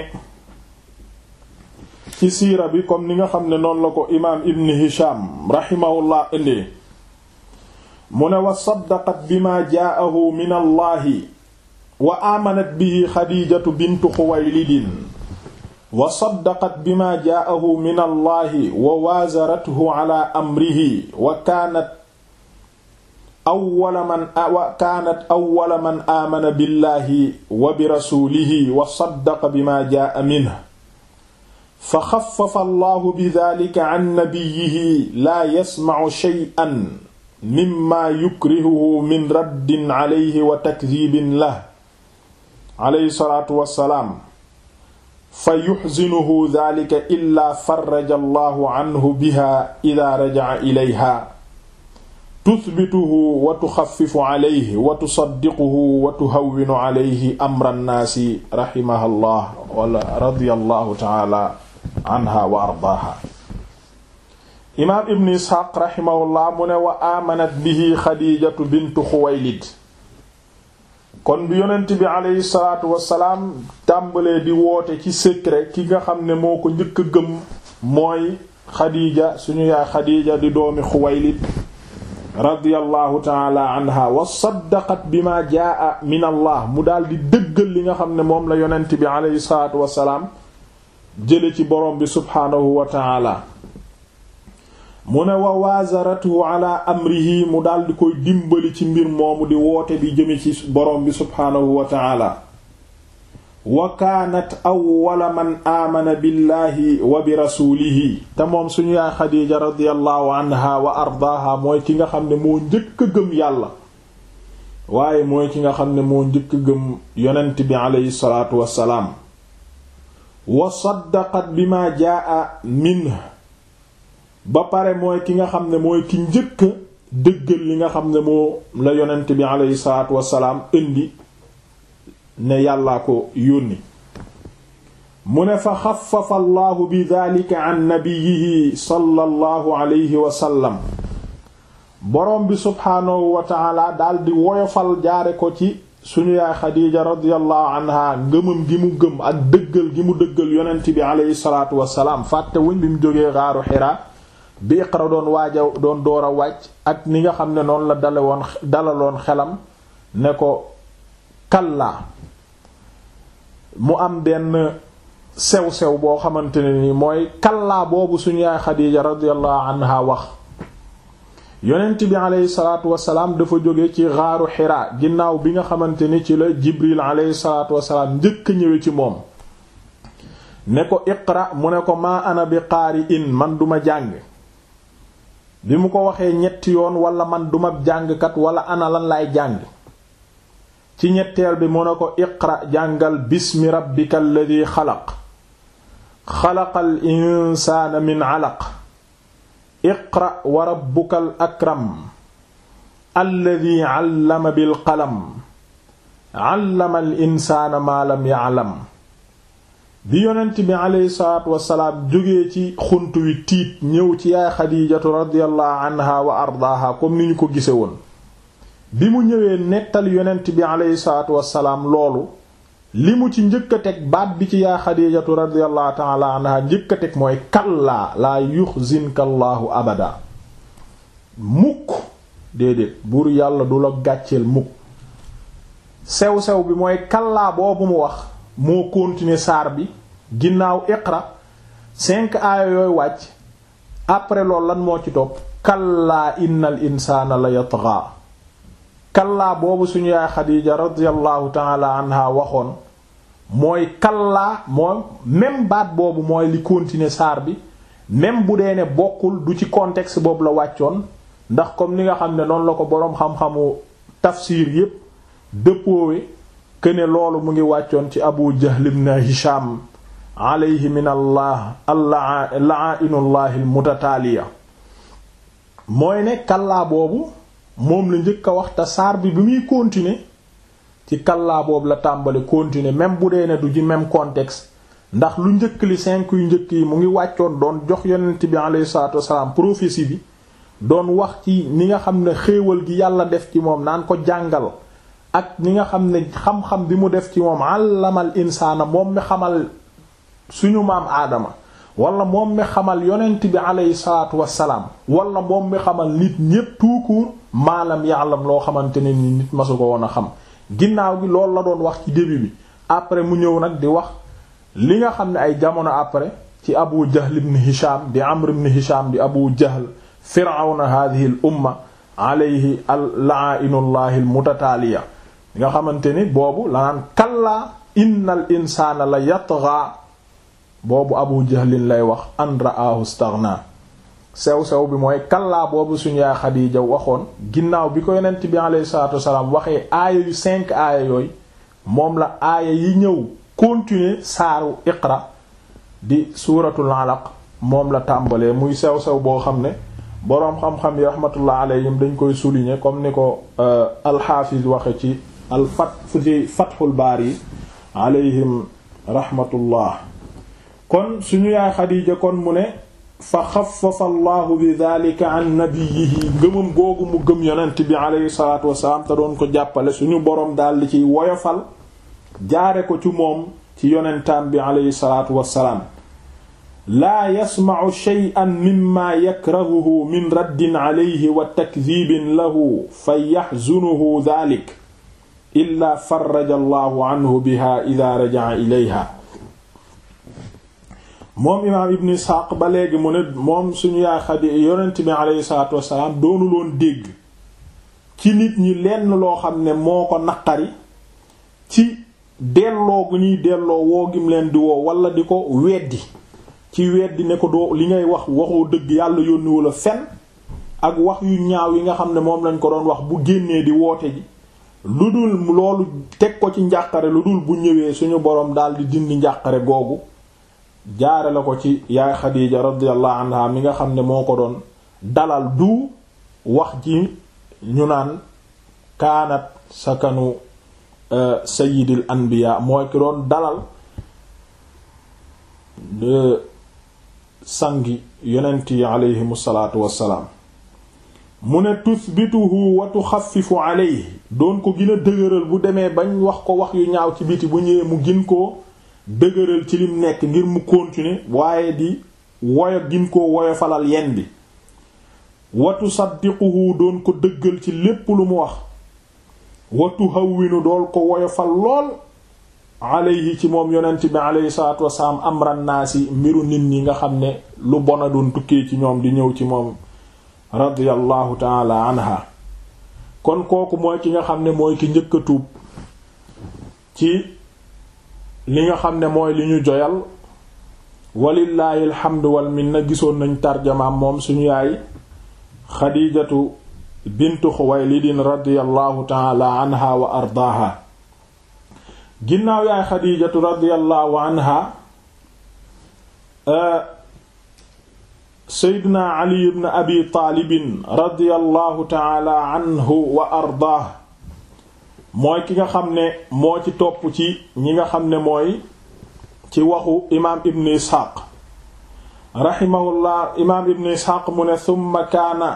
ci siira bi comme ni nga xam ne noonu la ko imaam ibn hisham raximahullah indee mu ne wa saddaqat bima jaahu min allahi wa aamanat bihi xadiijatu bintu xuwaylidin wa saddaqat bima jaahu min allahi wa waazarathu ala amrihi wa kaanat awwala man wa kaanat awwala man aamana billahi wa bi rasuulihi wa saddaqa bima jaa minhu fa xaffafa allahu bidaalika an nabiyyihi laa yasma'u shay'an mimma yukrihuhu min raddin alayhi wa takdiibin lahu alayhi salaatu wa salaam fa yuxzinuhu daalika illaa farraja allahu anhu biha idaa raja'a ilayha tusbituhu wa tuxaffifu alayhi wa tusaddiquhu wa tuhawwinu alayhi amra nnaasi raximahallah wala radiyallahu taala anha wa ardaaha imaam ibn isxaaq raximahullah mu ne wa aamanat bihi xadiijatu bintu xuwaylid kon bi yonent bi aleyhi salaatu wasalaam tàmbalee di woote ci secret ki nga xam ne moo ko njëkk a gëm mooy xadiija suñu yaay xadiija di doomi xuwaylid radiyallahu taala anha wa saddaqat bi ma jaa min allah mu daal di dëggal li nga xam ne moom la yonent bi aleyhi salaatu wasalaam jële ci borom bi subhaanahu wa taala mu ne wa waazaratuhu ala amrihi mu daal di koy dimbali ci mbir moomu di woote di jëme ci borom bi subhaanahu wa taala wa kaanat awwala man aamana billahi wa bi rasuulihi te moom suñu yaay xadiija radiyallahu anha wa ardaaha mooy ki nga xam ne moo njëkk a gëm yàlla waaye mooy ki nga xam ne moo njëkk a gëm yonent bi aleyhi salaatu wassalaam wa saddaqat bima jaa min ba pare mooy ki nga xam ne mooy ki njëkk dëggal li nga xam ne moo la yonent bi aleyhi salaatu wassalaam indi ne yàllaa ko yónni mu ne fa xafafa allahu bi dalika an nabiyihi sallallahu alayhi wa sallam boroom bi subhaanahu wa taala daldi woyofal jaare ko ci suñu yaay xadiija radiyallahu anha ngëmam gi mu gëm ak dëggal gi mu dëggal yonent bi aleyhi salaatu wasalaam fàtte wuñ bi mu jógee xaaru xiraa bi iqra doon waaja doon door a wàcc ak ni nga xam ne noonu la dale woon dalaloon xelam ne ko kallaa mu am benn sew-sew boo xamante ne ni mooy kallaa boobu suñu yaay xadiija radiyallahu anha wax yonent bi aleyhi salaatu wasalaam dafa jóge ci xaaru xiraa ginnaaw bi nga xamante ni ci la jibril aleyhi salaatu wasalaam njëkk ñëwe ci moom ne ko iqra mu ne ko maa ana bi qaari in man duma jàng bi mu ko waxee ñetti yoon wala man duma jàngkat wala ana lan laay jàng ci ñetteel bi mu ne ko iqra jàngal bismi rabbika alladi xalaq xalaqal insaana min alaq iqra wa rabbukal akram alladi allama bil qalam allama al insaana maa lam ya'lam bi yonent bi aleyhi salaatu wasalaam jógee ci xunt wi tiit ñëw ci yaay xadiijatu radiyallahu anha wa ardaaha comme ni ñu ko gise woon bi mu ñëwee nettal yonent bi aleyhi salaatu wasalaam loolu li mu ci njëkk a teg baat bi ci yaay xadiijatu radiyallahu ta'ala anha njëkk a teg mooy kallaa laa yuxzinka allahu abada mukk déedéet buur yàlla du la gàcceel mukk sew-sew bi mooy kallaa boobu mu wax moo continuer saar bi ginnaaw iqra cinq aaya yooyu wàcc après loolu lan moo ci topp kallaa innal insaana la yatgha kallaa boobu suñu yaay xadiija radiyallahu taala anha waxoon mooy kallaa moom même baat boobu mooy li continuer saar bi même bu dee ne bokkul du ci contexte boobu la wàccoon ndax comme ni nga xam ne noonu la ko boroom xam-xamu tafsir yépp dëppoowe këne loolu mu ngi wàccoon ci abu jahl ibn hisham alayhi min allah la'ainullahi almutataaliya mooy ne kallaa boobu moom la njëkk a wax te saar bi bi muy continuer ci kallaa boobu la tàmbali continuer même bu dee ne du ci même contexte ndax lu njëkk li cinq yu njëkk yi mu ngi wàccoon doon jox yonent bi alayhi salaatu wasalaam prophétie bi doon wax ci ni nga xam ne xéewal gi yàlla def ci moom naan ko jàngal ak ni nga xam ne xam-xam bi mu def ci moom àllamal insaana moom mi xamal suñu maam aadama wala moom mi xamal yonent bi alayhi salaatu wassalaam wala moom mi xamal nit ñépp tout court maalam ya'lam loo xamante ne ni nit masu ko woon a xam ginnaaw gi loolu la doon wax ci début bi après mu ñëw nag di wax li nga xam ne ay jamono après ci abu jahl ibn hisham di amr ibn hisham di abu jahl firawna hadhihi al umma alayhi la'ainullahi al mutataaliya nga xamante ni boobu la naan kallaa innal insaana la yatgha boobu abu jahlin lay wax an ra'ahu staghna sew-sew bi mooy kallaa boobu suñu yaay xadiija waxoon ginnaaw bi ko yonent bi alayhi salaatu wasalaam waxee aaya yu cinq aaya yooyu moom la aaya yi ñëw continuer saaru iqra di suuratul alaq moom la tàmbalee muy sew-sew boo xam ne boroom xam-xam yi rahmatullah alayhim dañ koy souligner comme ni ko alxaafiz waxe ci al fat ci fathul baari alayhim rahmatullah kon suñu yaay xadiija kon mu ne fa xafafa allahu bi dalika an nabiyihi ngëmam googu mu gëm yonent bi alayhi salatu wasalaam te doon ko jàppale suñu boroom daal di ciy woyofal jaare ko ci moom ci yonentam bi alayhi salatu wasalaam laa yasma'u shay'an mimma yakrahuhu min raddin alayhi wa takdibin lahu fa yaxzunuhu dalik illa farraja allahu anhu biha ida raja'a ilayha moom imaam ibn isxaaq ba léegi mu ne moom suñu yaay xadi yonent bi aleyhi salaatu wassalaam doonu loon dégg ci nit ñi lenn loo xam ne moo ko naqari ci delloo gu ñuy delloo woo gim leen di woo wala di ko weddi ci weddi ne ko doo li ngay wax waxoo dëgg yàlla yónniwu la fen ak wax yu ñaaw yi nga xam ne moom lañ ko doon wax bu génnee di woote ji lu dul loolu teg ko ci njàqare lu dul bu ñëwee suñu boroom daal di dindi njàqare googu jaare la ko ci yaay Xadiija radiyallahu anha mi nga xam ne moo ko doon dalal du wax ji ñu naan kaanat sakanu sayyidil anbiya mooy ki doon dalal de sangi yonent yi aleyhimu salaatu wassalaam mu ne tusbituhu wa tuxaffifu alayhi doon ko gën a dëgëral bu demee bañ wax ko wax yu ñaaw ci biti bu ñëwee mu gin koo dëgëral ci lim nekk ngir mu continuer waaye di woyo gin koo woyo falal yen bi wa tusaddiquhu doon ko dëggal ci lépp lu mu wax wa tuhawwinu dool ko woyo fal lool alayhi ci moom yonent bi alayhi salaatu wasalaam amran naasi mbiru nit ñi nga xam ne lu bona doon tukkee ci ñoom di ñëw ci moom radiyallahu taala anha kon kooku mooy ki nga xam ne mooy ki njëkk a tuub ci li nga xam ne mooy li ñu joyal walillaahi alhamdu wal minna gisoon nañ tarjamaam moom suñu yaay xadiijatu bintu xuwaylidin radiyallahu taala anha wa ardaaha ginnaaw yaay xadiijatu radiyallahu anha seydina ali ibn abi taalibin radiyallahu taala anhu wa ardaah mooy ki nga xam ne moo ci topp ci ñi nga xam ne mooy ci waxu imaam ibn isxaaq raximahullah imaam ibn isxaaq mu ne summa kaana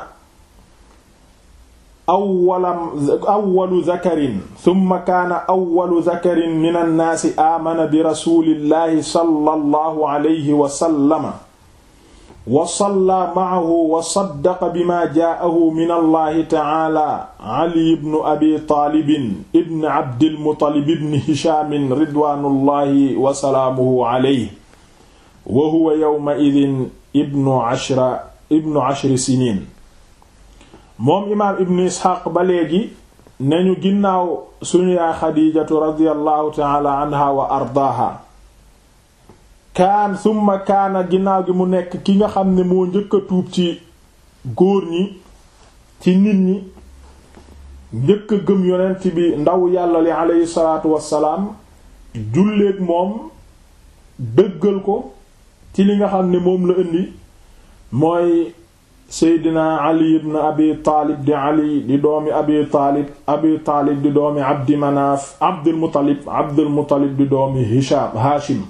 awwala awwalu zakarin summa kaana awwalu zakarin min annaasi aamana bi rasulillahi sallallahu alayhi wa sallama wa salla ma'ahu wa saddaqa bima jaa'ahu min allahi ta'ala ali ibn abi taalibin ibn abdil muttalib ibn hishaam ridwaanullahi wa salaamuhu alayhi wa huwa yawma idin ibnu ashra ibnu ashri siniin moom imaam ibn isxaaq ba léegi nañu ginnaaw suñu yaay xadiijatu radiyallahu ta'ala anha wa ardaaha kaan summa kaana ginnaaw gi mu nekk ki nga xam ne moo njëkk a tuub ci góor ñi ci nit ñi njëkk a gëm yonent bi ndaw yàlla li aleyhi salaatu wassalaam julleek moom dëggal ko ci li nga xam ne moom la indi mooy seydina ali ibn abi taalib di ali di doomi abi taalib abi taalib di doomi abdi manaaf abdul muttalib abdul muttalib di doomi hisham haashim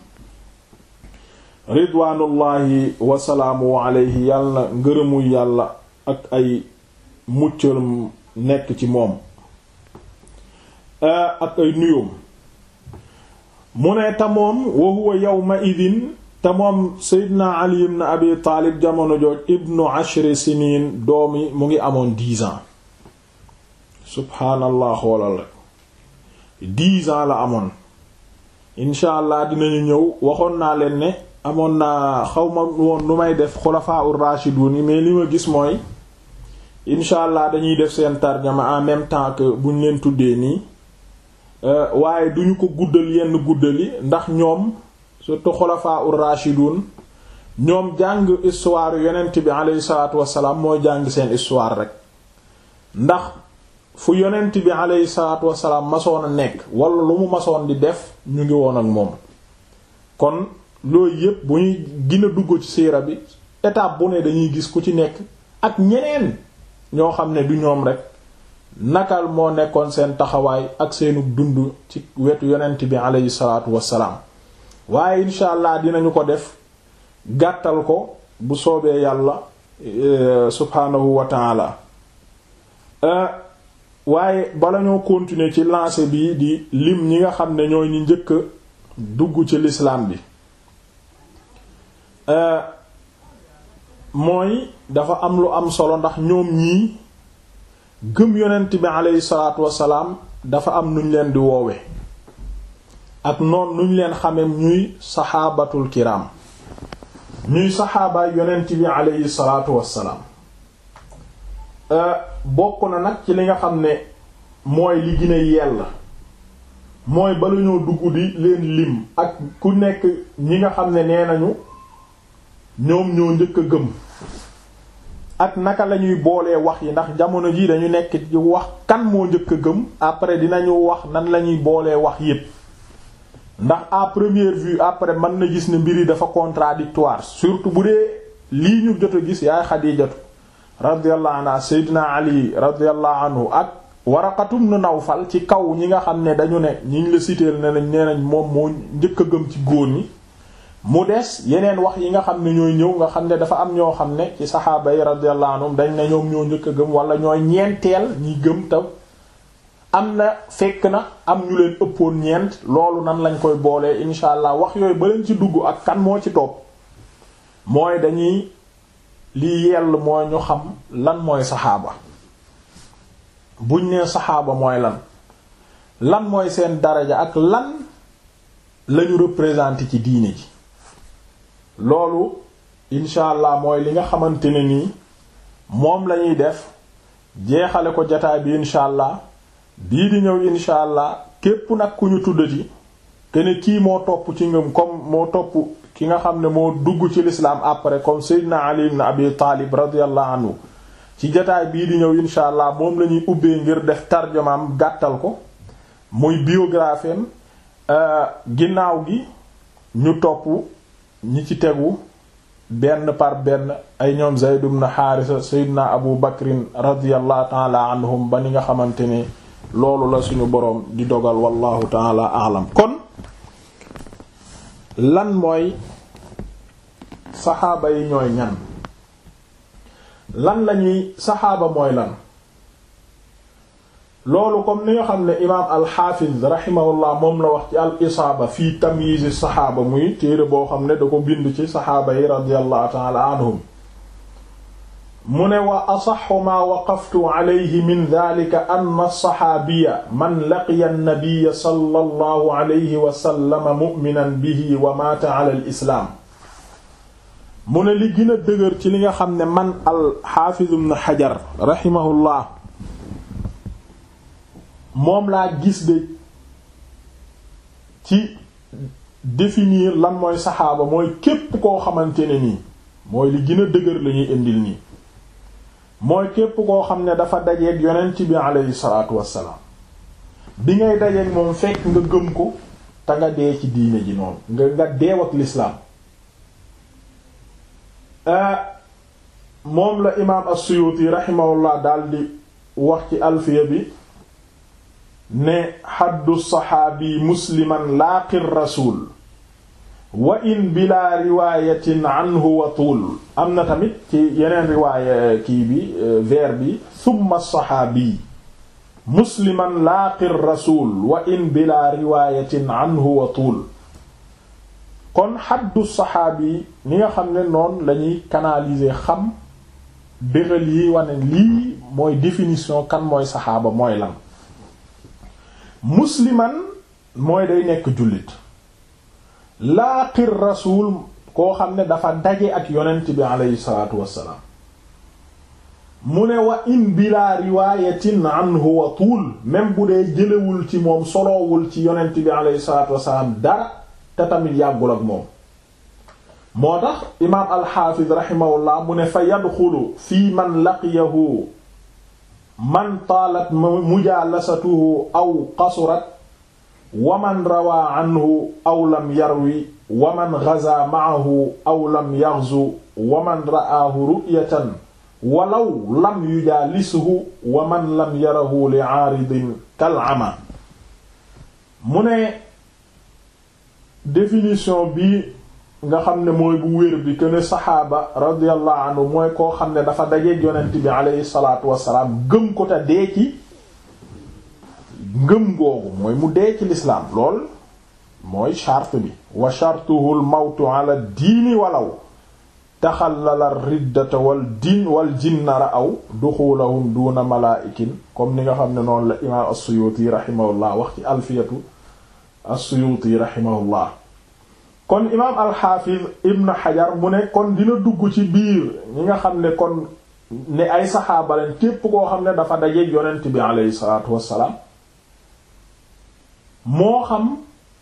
ridwaanullahi wasalaamu alayhi yàlla ngërëmu yàlla ak ay muccalam nekk ci moom ak ay nuyoom mu ne te moom wa huwa yawma idin te moom seydina ali ibn abi taalib jamono jooj ibnu ashri siniin doomi mu ngi amoon dix ans subhaanallah xoolal rek dix ans la amoon incha allah dinañu ñëw waxoon naa leen ne amoon naa xawma woon lu may def xulafaa ur rashidun yi mais li ma gis mooy incha allah dañuy def seen tarjama en même temps que buñ leen tuddee nii waaye duñu ko guddal yenn guddali ndax ñoom surtout xulafaa ur rashidun ñoom jàng histoire yonent bi aleyhi salaatu wassalaam mooy jàng seen histoire rek ndax fu yonent bi aleyhi salaatu wassalaam masoon a nekk wala lu mu masoon di def ñu ngi woon ak moom kon loolu yépp bu ñuy gën a dugg ci siira bi étape bu ne dañuy gis ku ci nekk ak ñeneen ñoo xam ne du ñoom rek nakal moo nekkoon seen taxawaay ak seenu dund ci wetu yonent bi aleyhi salaatu wassalaam waaye incha allah dinañu ko def gàttal ko bu soobee yàlla subhaanahu wa taala waaye bala ñoo continuer ci lancé bi di lim ñi nga xam ne ñooy ñi njëkk dugg ci l'islam bi mooy dafa am lu am solo ndax ñoom ñii gëm yonent bi aleyhi salaatu wassalaam dafa am nuñ leen di woowe ak noon nuñ leen xame ñuy saxaabatul kiram ñuy saxaabaay yonent bi aleyhi salaatu wassalaam bokk na nag ci li nga xam ne mooy li gën a yell mooy bala ñoo dugg di leen lim ak ku nekk ñi nga xam ne nee nañu ñoom ñoo njëkk a gëm ak naka lañuy boolee wax yi ndax jamono ji dañu nekk ci wax kan moo njëkk a gëm après dinañu wax nan lañuy boolee wax yépp ndax à première vue après mën na gis ne mbir yi dafa contradictoire surtout bu dee lii ñu jot a gis yaay Xadiijatu radiyallahu anha Seydina Ali radiyallahu anhu ak Waraqatum nu Nawfal ci kaw ñi nga xam ne dañu ne ñiñ la citeel ne nañ nee nañ moom moo njëkk a gëm ci góor ñi mu des yeneen wax yi nga xam ne ñooy ñëw nga xam ne dafa am ñoo xam ne ci saxaaba yi radiyallahu anhum dañ ne ñoom ñoo njëkk a gëm wala ñooy ñeenteel ñi gëm taw am na fekk na am ñu leen ëppoon ñeent loolu nan lañ koy boolee insha allah wax yooyu ba leen ci dugg ak kan moo ci topp mooy dañuy li yell mooy ñu xam lan mooy saxaaba buñ nee saxaaba mooy lan lan mooy seen daraja ak lan lañu représenté ci diine ji loolu insha allah mooy li nga xamante ne nii moom lañuy def jeexale ko jataay bi incha allah bii di ñëw incha allah képp nag ku ñu tuddati kene kii moo topp ci ngëm comme moo topp ki nga xam ne moo dugg ci l'islam après comme Seydina Ali ibn Abi Talib radiyallahu anhu ci jataay bii di ñëw incha allah moom la ñuy ubbee ngir def tarjamaam gàttal ko muy biographie ginnaaw gi ñu topp ñi ci tegu benn par benn ay ñoom Zayd ibn Haarisa Seydina Abu Bakrin radiyallahu taala anhum ba ni nga xamante ne loolu la suñu boroom di dogal wallahu taala alam kon lan mooy saxaaba yi ñooy ñan lan lañuy saxaaba mooy lan loolu comme ni nga xam ne imaam alxaafiz rahimahullah moom la wax ci al isaaba fii tamyiz saxaaba muy téere boo xam ne da ko bind ci saxaaba yi radiyallahu taala anhum mu ne wa asaxu maa waqaftu alayhi min dalika anna alsaxaabiya man laqiya annabiya sallallahu alayhi wa sallam mu'minan bihi wa maata ala alislaam mu ne li gën a dëgër ci li nga xam ne man alxaafiz ibn xajar rahimahullah moom laa gis de ci définir lan mooy saxaaba mooy képp koo xamante ne nii mooy li gën a dëgër la ñuy indil nii mooy képp koo xam ne dafa dajeeg yonent bi aleyhi salaatu wassalaam bi ngay dajeeg moom fekk nga gëm ko te nga dee ci diine ji noonu nga nga deew ak lislaam moom la imaam as-Suyuti rahimahullah daldi wax ci alfiya bi ne xaddu saxaabi musliman laaqi rasul wa in bila riwaayatin anhu wa tuul am na tamit ci yeneen riwaaya kii bi vers bi summa saxaabi musliman laaqi rasul wa in bila riwaayatin anhu wa tuul kon xaddu saxaabi ni nga xam ne noonu lañuy canaliser xam béral yi wane lii mooy définition kan mooy saxaaba mooy lan musliman mooy day nekk jullit laaqir rasul koo xam ne dafa daje ak yonent bi aleyhi salaatu wassalaam mu ne wa in bila riwaayatin anhu wa tuul même bu dee jëlewul ci moom soloowul ci yonent bi aleyhi salaatu wassalaam dara te tamit yàggul ak moom moo tax imaam alxaafiz raximahullah mu ne fa yadxulu fii man laqiyahu man taalat mujaalasatuhu aw qasurat wa man rawaa anhu aw lam yarwi wa man gaza maahu aw lam yaxzu wa man ra'aahu ru'yatan walaw lam yujaalisuhu wa man lam yarahu li aaridin kal ama mu ne définition bi nga xam ne mooy bu wér bi que ne saxaaba radiyallahu anhu mooy koo xam ne dafa dajeeg yonent bi aleyhi salaatu wassalaam gëm ko te dee ci ngëm googu mooy mu dee ci lislaam lool mooy charte bi wa chartuhu l mawtu ala diini walaw taxallala riddata wal din wal jinnara aw duxulahum duna malaa'ikin comme ni nga xam ne noonu la imaam as-Suyuti rahimahullah wax ci alfiyatu as-Suyuti rahimahullah kon imaam alxaafiz ibn xajar mu ne kon dina dugg ci biir ñi nga xam ne kon ne ay saxaaba lañ képp koo xam ne dafa dajeeg yonent bi aleyhi salaatu wassalaam moo xam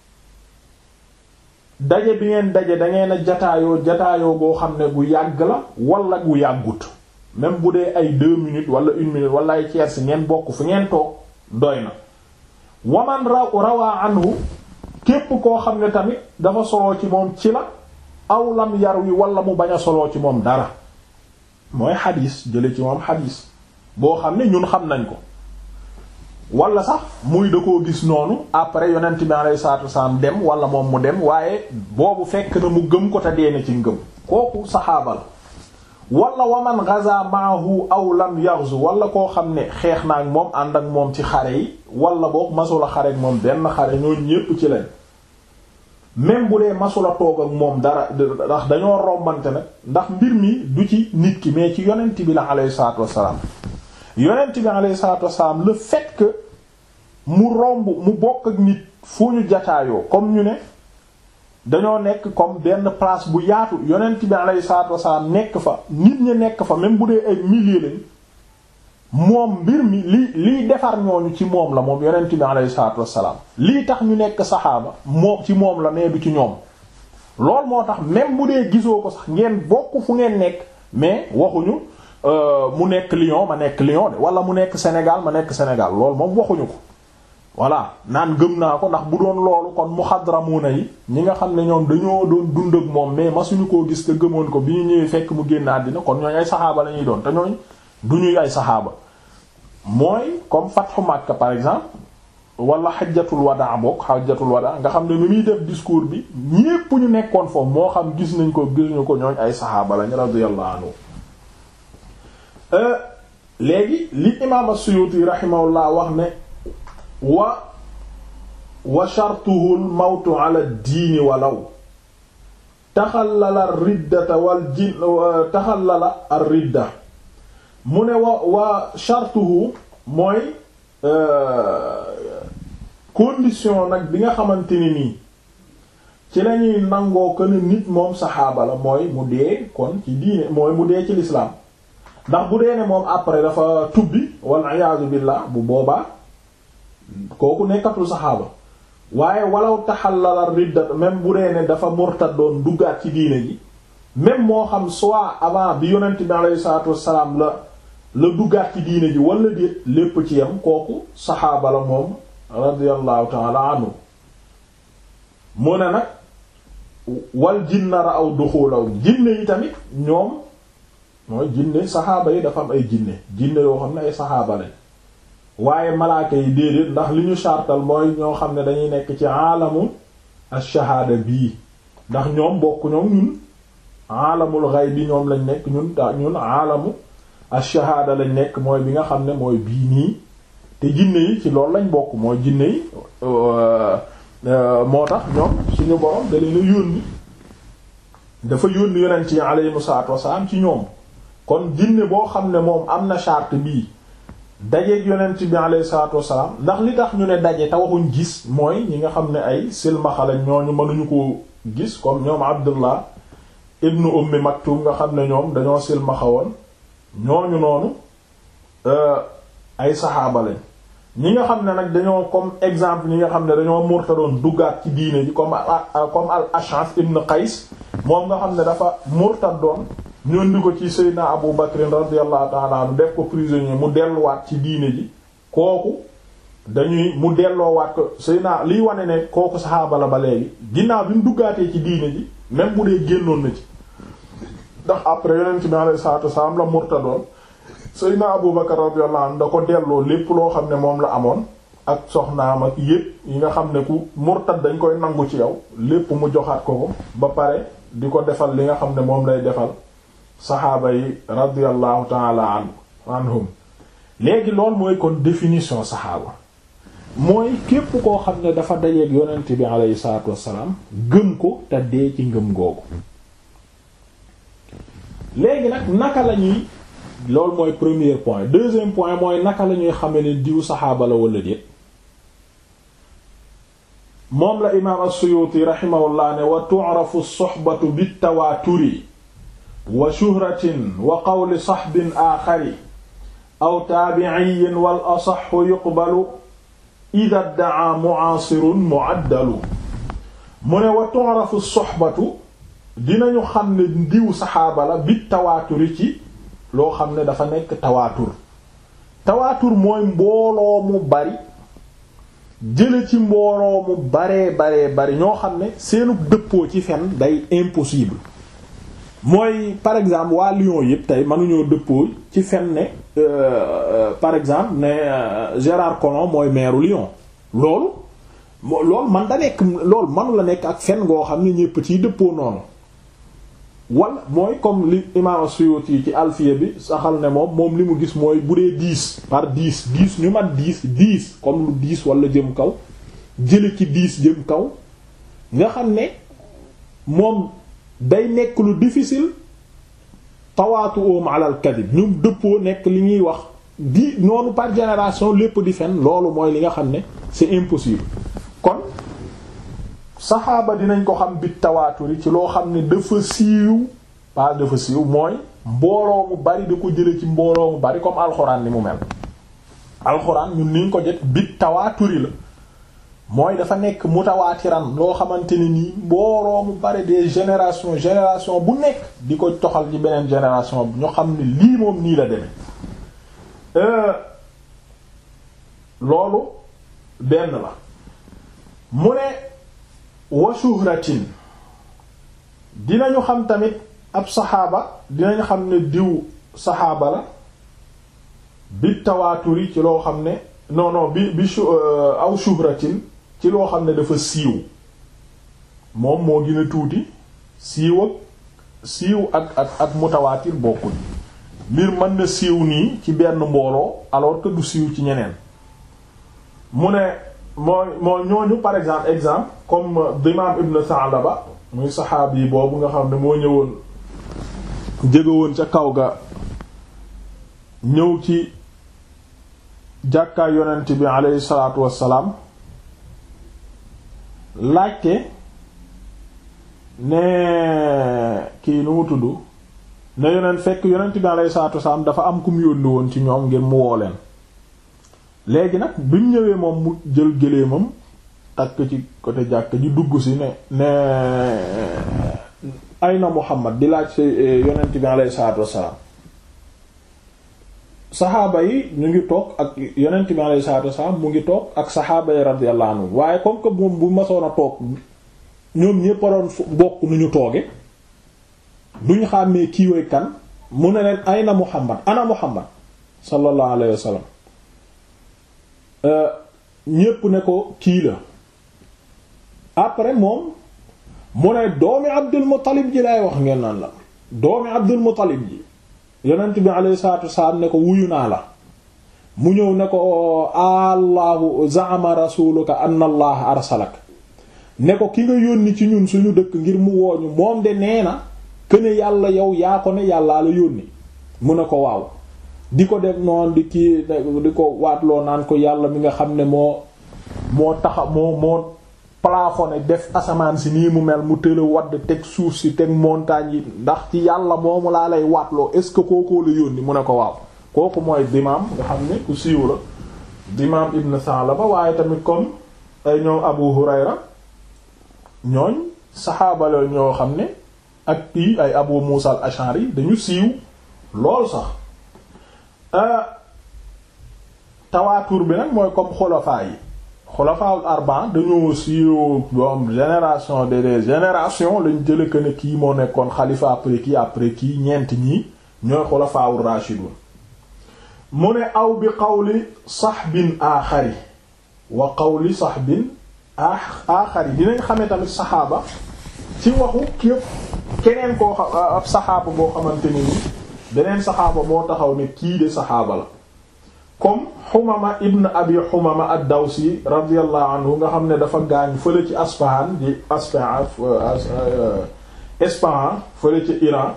daje bi ngeen daje da ngeen a jataayoo jataayoo boo xam ne gu yàgg la wala gu yàggut même bu dee ay deux minutes wala une minute wala ay tiers ngeen bokk fi ngeen toog doy na waman raw rawaa anhu képp koo xam ne tamit dafa soloo ci moom ci la aw lam yar wi wala mu bañ a soloo ci moom dara mooy xadiis jële ci moom xadiis boo xam ne ñun xam nañ ko wala sax muy da koo gis noonu après yonent bi alayhi salaatu wasalaam dem wala moom mu dem waaye boobu fekk na mu gëm ko te deene ci ngëm kooku saxaaba la wala waman gaza maahu aw lam yaxzu wala koo xam ne xeex na ak moom ànd ak moom ci xare yi wala boog masula xare ak moom benn xare ñoo ñépp ci leen même bu dee masula toog ak moom dara ndax dañoo rombante nag ndax mbir mi du ci nit ki mais ci yonent bi la alayhi salaatu wasalaam yonent bi alayhi salaatu wasalaam le fait que mu romb mu bokk ak nit fu ñu jataayoo comme ñu ne dañoo nekk comme benn place bu yaatu yonent bi alayhi salaatu wasalaam nekk fa nit ñi nekk fa même bu dee ay milliers lañ moom mbir mi li liy defar ñooñu ci moom la moom yonent bi alayhi salaatu wasalaam lii tax ñu nekk saxaaba moom ci moom la nee du ci ñoom loolu moo tax même bu dee gisoo ko sax ngeen bokk fu ngeen nekk mais waxuñu mu nekk Lyon ma nekk Lyon de wala mu nekk Sénégal ma nekk Sénégal loolu moom waxuñu ko voilà naan gëm naa ko ndax bu doon loolu kon muxadramuna yi ñi nga xam ne ñoom dañoo doon dund ak moom mais masuñu koo gis te gëmoon ko bi ñu ñëwee fekk mu génn àddina kon ñooñ ay saxaaba la ñuy doon te ñooñ du ñuy ay saxaaba mooy comme fatxu Makka par exemple wala xajjatul wadaa bokk xajjatul wadaa nga xam ne ni muy def discours bi ñépp ñu nekkoon foofu moo xam gis nañ ko gisuñu ko ñooñ ay saxaaba lañ radiyallahu anhu léegi li imaam as-Suyuti rahimahullah wax ne wa wa shartuhu al-mawtu ala ad-diini walaw taxallala ar-riddata wal jin taxallala ar-ridda mu ne wa wa shartuhu mooy condition nag bi nga xamante ni nii ci lañuy nangoo ko ne nit moom saxaaba la mooy mu dee kon ci diine mooy mu dee ci lislaam ndax bu dee ne moom après dafa tubbi wal iyaazu billah bu boobaa kooku nekkatul saxaaba waaye walaw taxallala ridda même bu dee ne dafa murtadoon duggaat ci diine ji même moo xam soit avant bi yonent bi alayhi salaatu wassalaam la la duggaat ci diine ji wala déet lépp ci yam kooku saxaaba la moom radiyallahu taala anhu mu ne nag wal jinna ra aw duxulaw jinne yi tamit ñoom mooy jinne saxaaba yi dafa am ay jinne jinne yoo xam ne ay saxaaba lañ waaye malaaka yi déedéet ndax li ñu chartal mooy ñoo xam ne dañuy nekk ci aalamu ash-shahaada bii ndax ñoom bokk ñoom ñun aalamul ghaib bi ñoom lañ nekk ñun ta ñun aalamu ash-shahaada lañ nekk mooy bi nga xam ne mooy bii nii te jinne yi ci loolu lañ bokk mooy jinne yi moo tax ñoom suñu borom da leen a yónni dafa yónni yonent yi alayhimu salaatu wasalaam ci ñoom kon jinne boo xam ne moom am na charte bii dajeeg yonent bi alayhi salaatu wasalaam ndax li tax ñu ne daje te waxuñ gis mooy ñi nga xam ne ay silmaxala ñooñu mënuñu ko gis comme ñoom Abdullah ibnu Ummi Maktum nga xam ne ñoom dañoo silmaxa woon ñooñu noonu ay saxaaba lañ ñi nga xam ne nag dañoo comme exemple ñi nga xam ne dañoo murtadoon duggaat ci diine ji comme comme al Ash'ath ibn Qays moom nga xam ne dafa murtadoon ñoon di ko ci Seydina Abu Bakr radiyallahu ta'ala anhu def ko prisonnier mu delluwaat ci diine ji kooku dañuy mu delloowaat ko Seydina liy wane ne kooku saxaaba la ba léegi ginnaaw bi mu duggaatee ci diine ji même bu dee génnoon na ci ndax après yonent bi alayhi salaatu wasallam la murtadoon Seydina Abu Bakr radiyallahu anhu da ko delloo lépp loo xam ne moom la amoon ak soxnaam ak yépp yi nga xam ne ku murtad dañ koy nangu ci yow lépp mu joxaat ko ko ba pare di ko defal li nga xam ne moom lay defal saxaaba yi radiyallahu taala anhum léegi loolu mooy kon définition saxaaba mooy képp koo xam ne dafa dajeeg yonent bi alayhi salaatu wassalaam gëm ko te dee ci ngëm googu léegi nag naka la ñuy loolu mooy premier point deuxième point mooy naka la ñuy xame ne diw saxaaba la wala déet moom la imaam as-Suyuti rahimahullah ne wa tu'rafu as-suhbatu bit-tawaaturi wa shuhratin wa qawli saxbin aaxari aw taabi'iyyin wal asaxu yuqbalu idaa dda'aa mu'aasirun mu'addalu mu ne wa tu'rafu as-suhbatu dinañu xam ne diw saxaaba la bit-tawaaturi ci loo xam ne dafa nekk tawaatur tawaatur mooy mbooloo mu bari jële ci mbooloo mu baree baree bari ñoo xam ne seenu dëppoo ci fen day impossible mooy par exemple waa Lyon yëpp tey mënuñoo dëppoo ci fen ne par exemple ne Gérard Collomb mooy maire Lyon loolu loolu man da nekk loolu manu la nekk ak fen ngoo xam ne ñépp ciy dëppoo noonu wala mooy comme li imam Suyuti ci alfiya bi saxal ne moom moom li mu gis mooy bu dee dix par dix dix ñu mat dix dix comme lu dix wala jëm kaw jële ci dix jëm kaw nga xam ne moom day nekk lu difficile tawaatu oom alal kadib ñu dëppoo nekk li ñuy wax di noonu par génération lépp di fen loolu mooy li nga xam ne c'est impossible kon saxaaba dinañ ko xam bit tawaaturi ci loo xam ne dafa siiw pas dafa siiw mooy mbooloo mu bari da ko jële ci mbooloo mu bari comme alxuraan ni mu mel alxuraan ñun niñ ko jot bit tawaaturi la mooy dafa nekk mutawaatiran loo xamante ne nii mbooloo mu bari des générations génération bu nekk di ko toxal ci beneen génération bi ñu xam ne lii moom nii la demee loolu benn la mu ne wa shuhratin dinañu xam tamit ab saxaaba dinañu xam ne diw saxaaba la bi tawaaturi ci loo xam ne non non bi bi aw shuhratin ci loo xam ne dafa siiw moom moo gën a tuuti siiw ak siiw ak ak ak mutawaatir bokkul mbir mën na siiw nii ci benn mbooloo alors que du siiw ci ñeneen mu ne mooy moo ñooñu par exemple exemple comme Dimaam ibn Sa'laba muy saxaabi yi boobu nga xam ne moo ñëwoon jógewoon ca kaw ga ñëw ci jàkkaay yonent bi aleyhi salaatu wassalaam laajte ne kii nu mu tudd ne yonent fekk yonent bi aleyhi salaatu wassalaam dafa am ku mu yónni woon ci ñoom ngir mu woo leen léegi nag bi mu ñëwee moom mu jël gëléemam takk ci côté jàkk ji dugg si ne ne ayna Muhammad di laaj si yonent bi aleyhi salaatu wassalaam saxaaba yi ñu ngi toog ak yonent bi alayhi salaatu wasalaam mu ngi toog ak saxaaba yi radiyallahu anhu waaye comme que moom bu masoon a toog ñoom ñépp a doon bokk nu ñu tooge duñu xàmmee kii way kan mu ne leen ayna Muhammad ana Muhammad sallallahu alayhi wa sallam ñépp ne ko kii la après moom mu ne doomi Abdul Muttalib ji lay wax ngeen naan la doomi Abdul Muttalib ji yonent bi alayhi salaatu wasalaam ne ko wuyu naa la mu ñëw ne ko allahu zaama rasuluka anna allah arsalak ne ko ki nga yónni ci ñun suñu dëkk ngir mu wooñu moom de nee na këne yàlla yow yaa ko ne yàllaa la yónni mu ne ko waaw di ko def noonu di kii di ko waatloo naan ko yàlla mi nga xam ne moo moo taxa moo moo plafonné def asamaan si nii mu mel mu tëla wadd teg suuf si teg montagne yi ndax ci yàlla moomu laa lay waatloo est ce que kookoo la yónni mu ne ko waaw kooku mooy dimaam nga xam ne ku siiw la dimaam ibn Sa'laba waaye tamit comme ay ñoom Abu Hurayra ñooñ saxaaba la ñoo xam ne ak kii ay Abu Musa al-Ash'ari dañu siiw lool sax tawaatur bi nag mooy comme xulafaa yi xulafaul arba dañoo siiw boom génération de des générations lañ jële que ne kii moo nekkoon xalifa après kii après kii ñeent ñii ñooy xulafaul rashidun mu ne aw bi qawli saxbin aaxari wa qawli saxbin aaxari dinañ xamee tamit saxaaba ci waxu képp keneen koo xam ab saxaaba boo xamante ni ni beneen saxaaba moo taxaw ne kii de saxaaba la comme xumama ibn abi xumama ad-dawsi radiyallahu anhu nga xam ne dafa gaañ fële ci aspahan di aspahan Ispahan fële ci Iran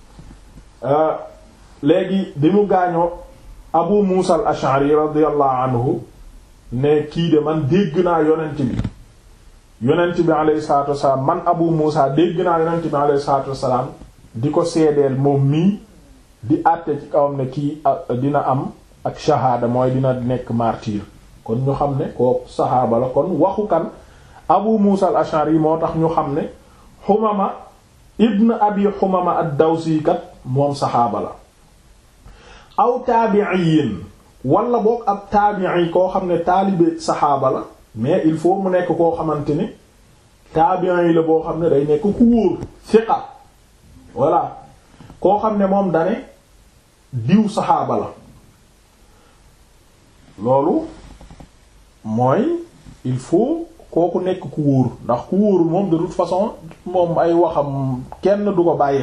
léegi bi mu gaañoo abu musa al ash'ari radiyallahu anhu ne kii de man dégg naa yonent bi yonent bi alayhi salatu wasalaam man abu musa dégg naa yonent bi alayhi salatu wasalaam di ko seedeel moom mii di àtte ci kawam ne kii dina am ak shahaada mooy dina nekk martyr kon ñu xam ne kooku saxaaba la kon waxu kan abu musa al ashari moo tax ñu xam ne xumama ibn abi xumama ad-dawsi kat moom saxaaba la aw taabi'iin wala boog ab taabi'i koo xam ne taalibe saxaaba la mais il faut mu nekk koo xamante ne taabi'i la boo xam ne day nekk ku wóor fiqa voilà koo xam ne moom dane diw saxaaba la loolu mooy il faut kooku nekk ku wóor ndax ku wóorul moom de toute façon moom ay waxam kenn du ko bàyyi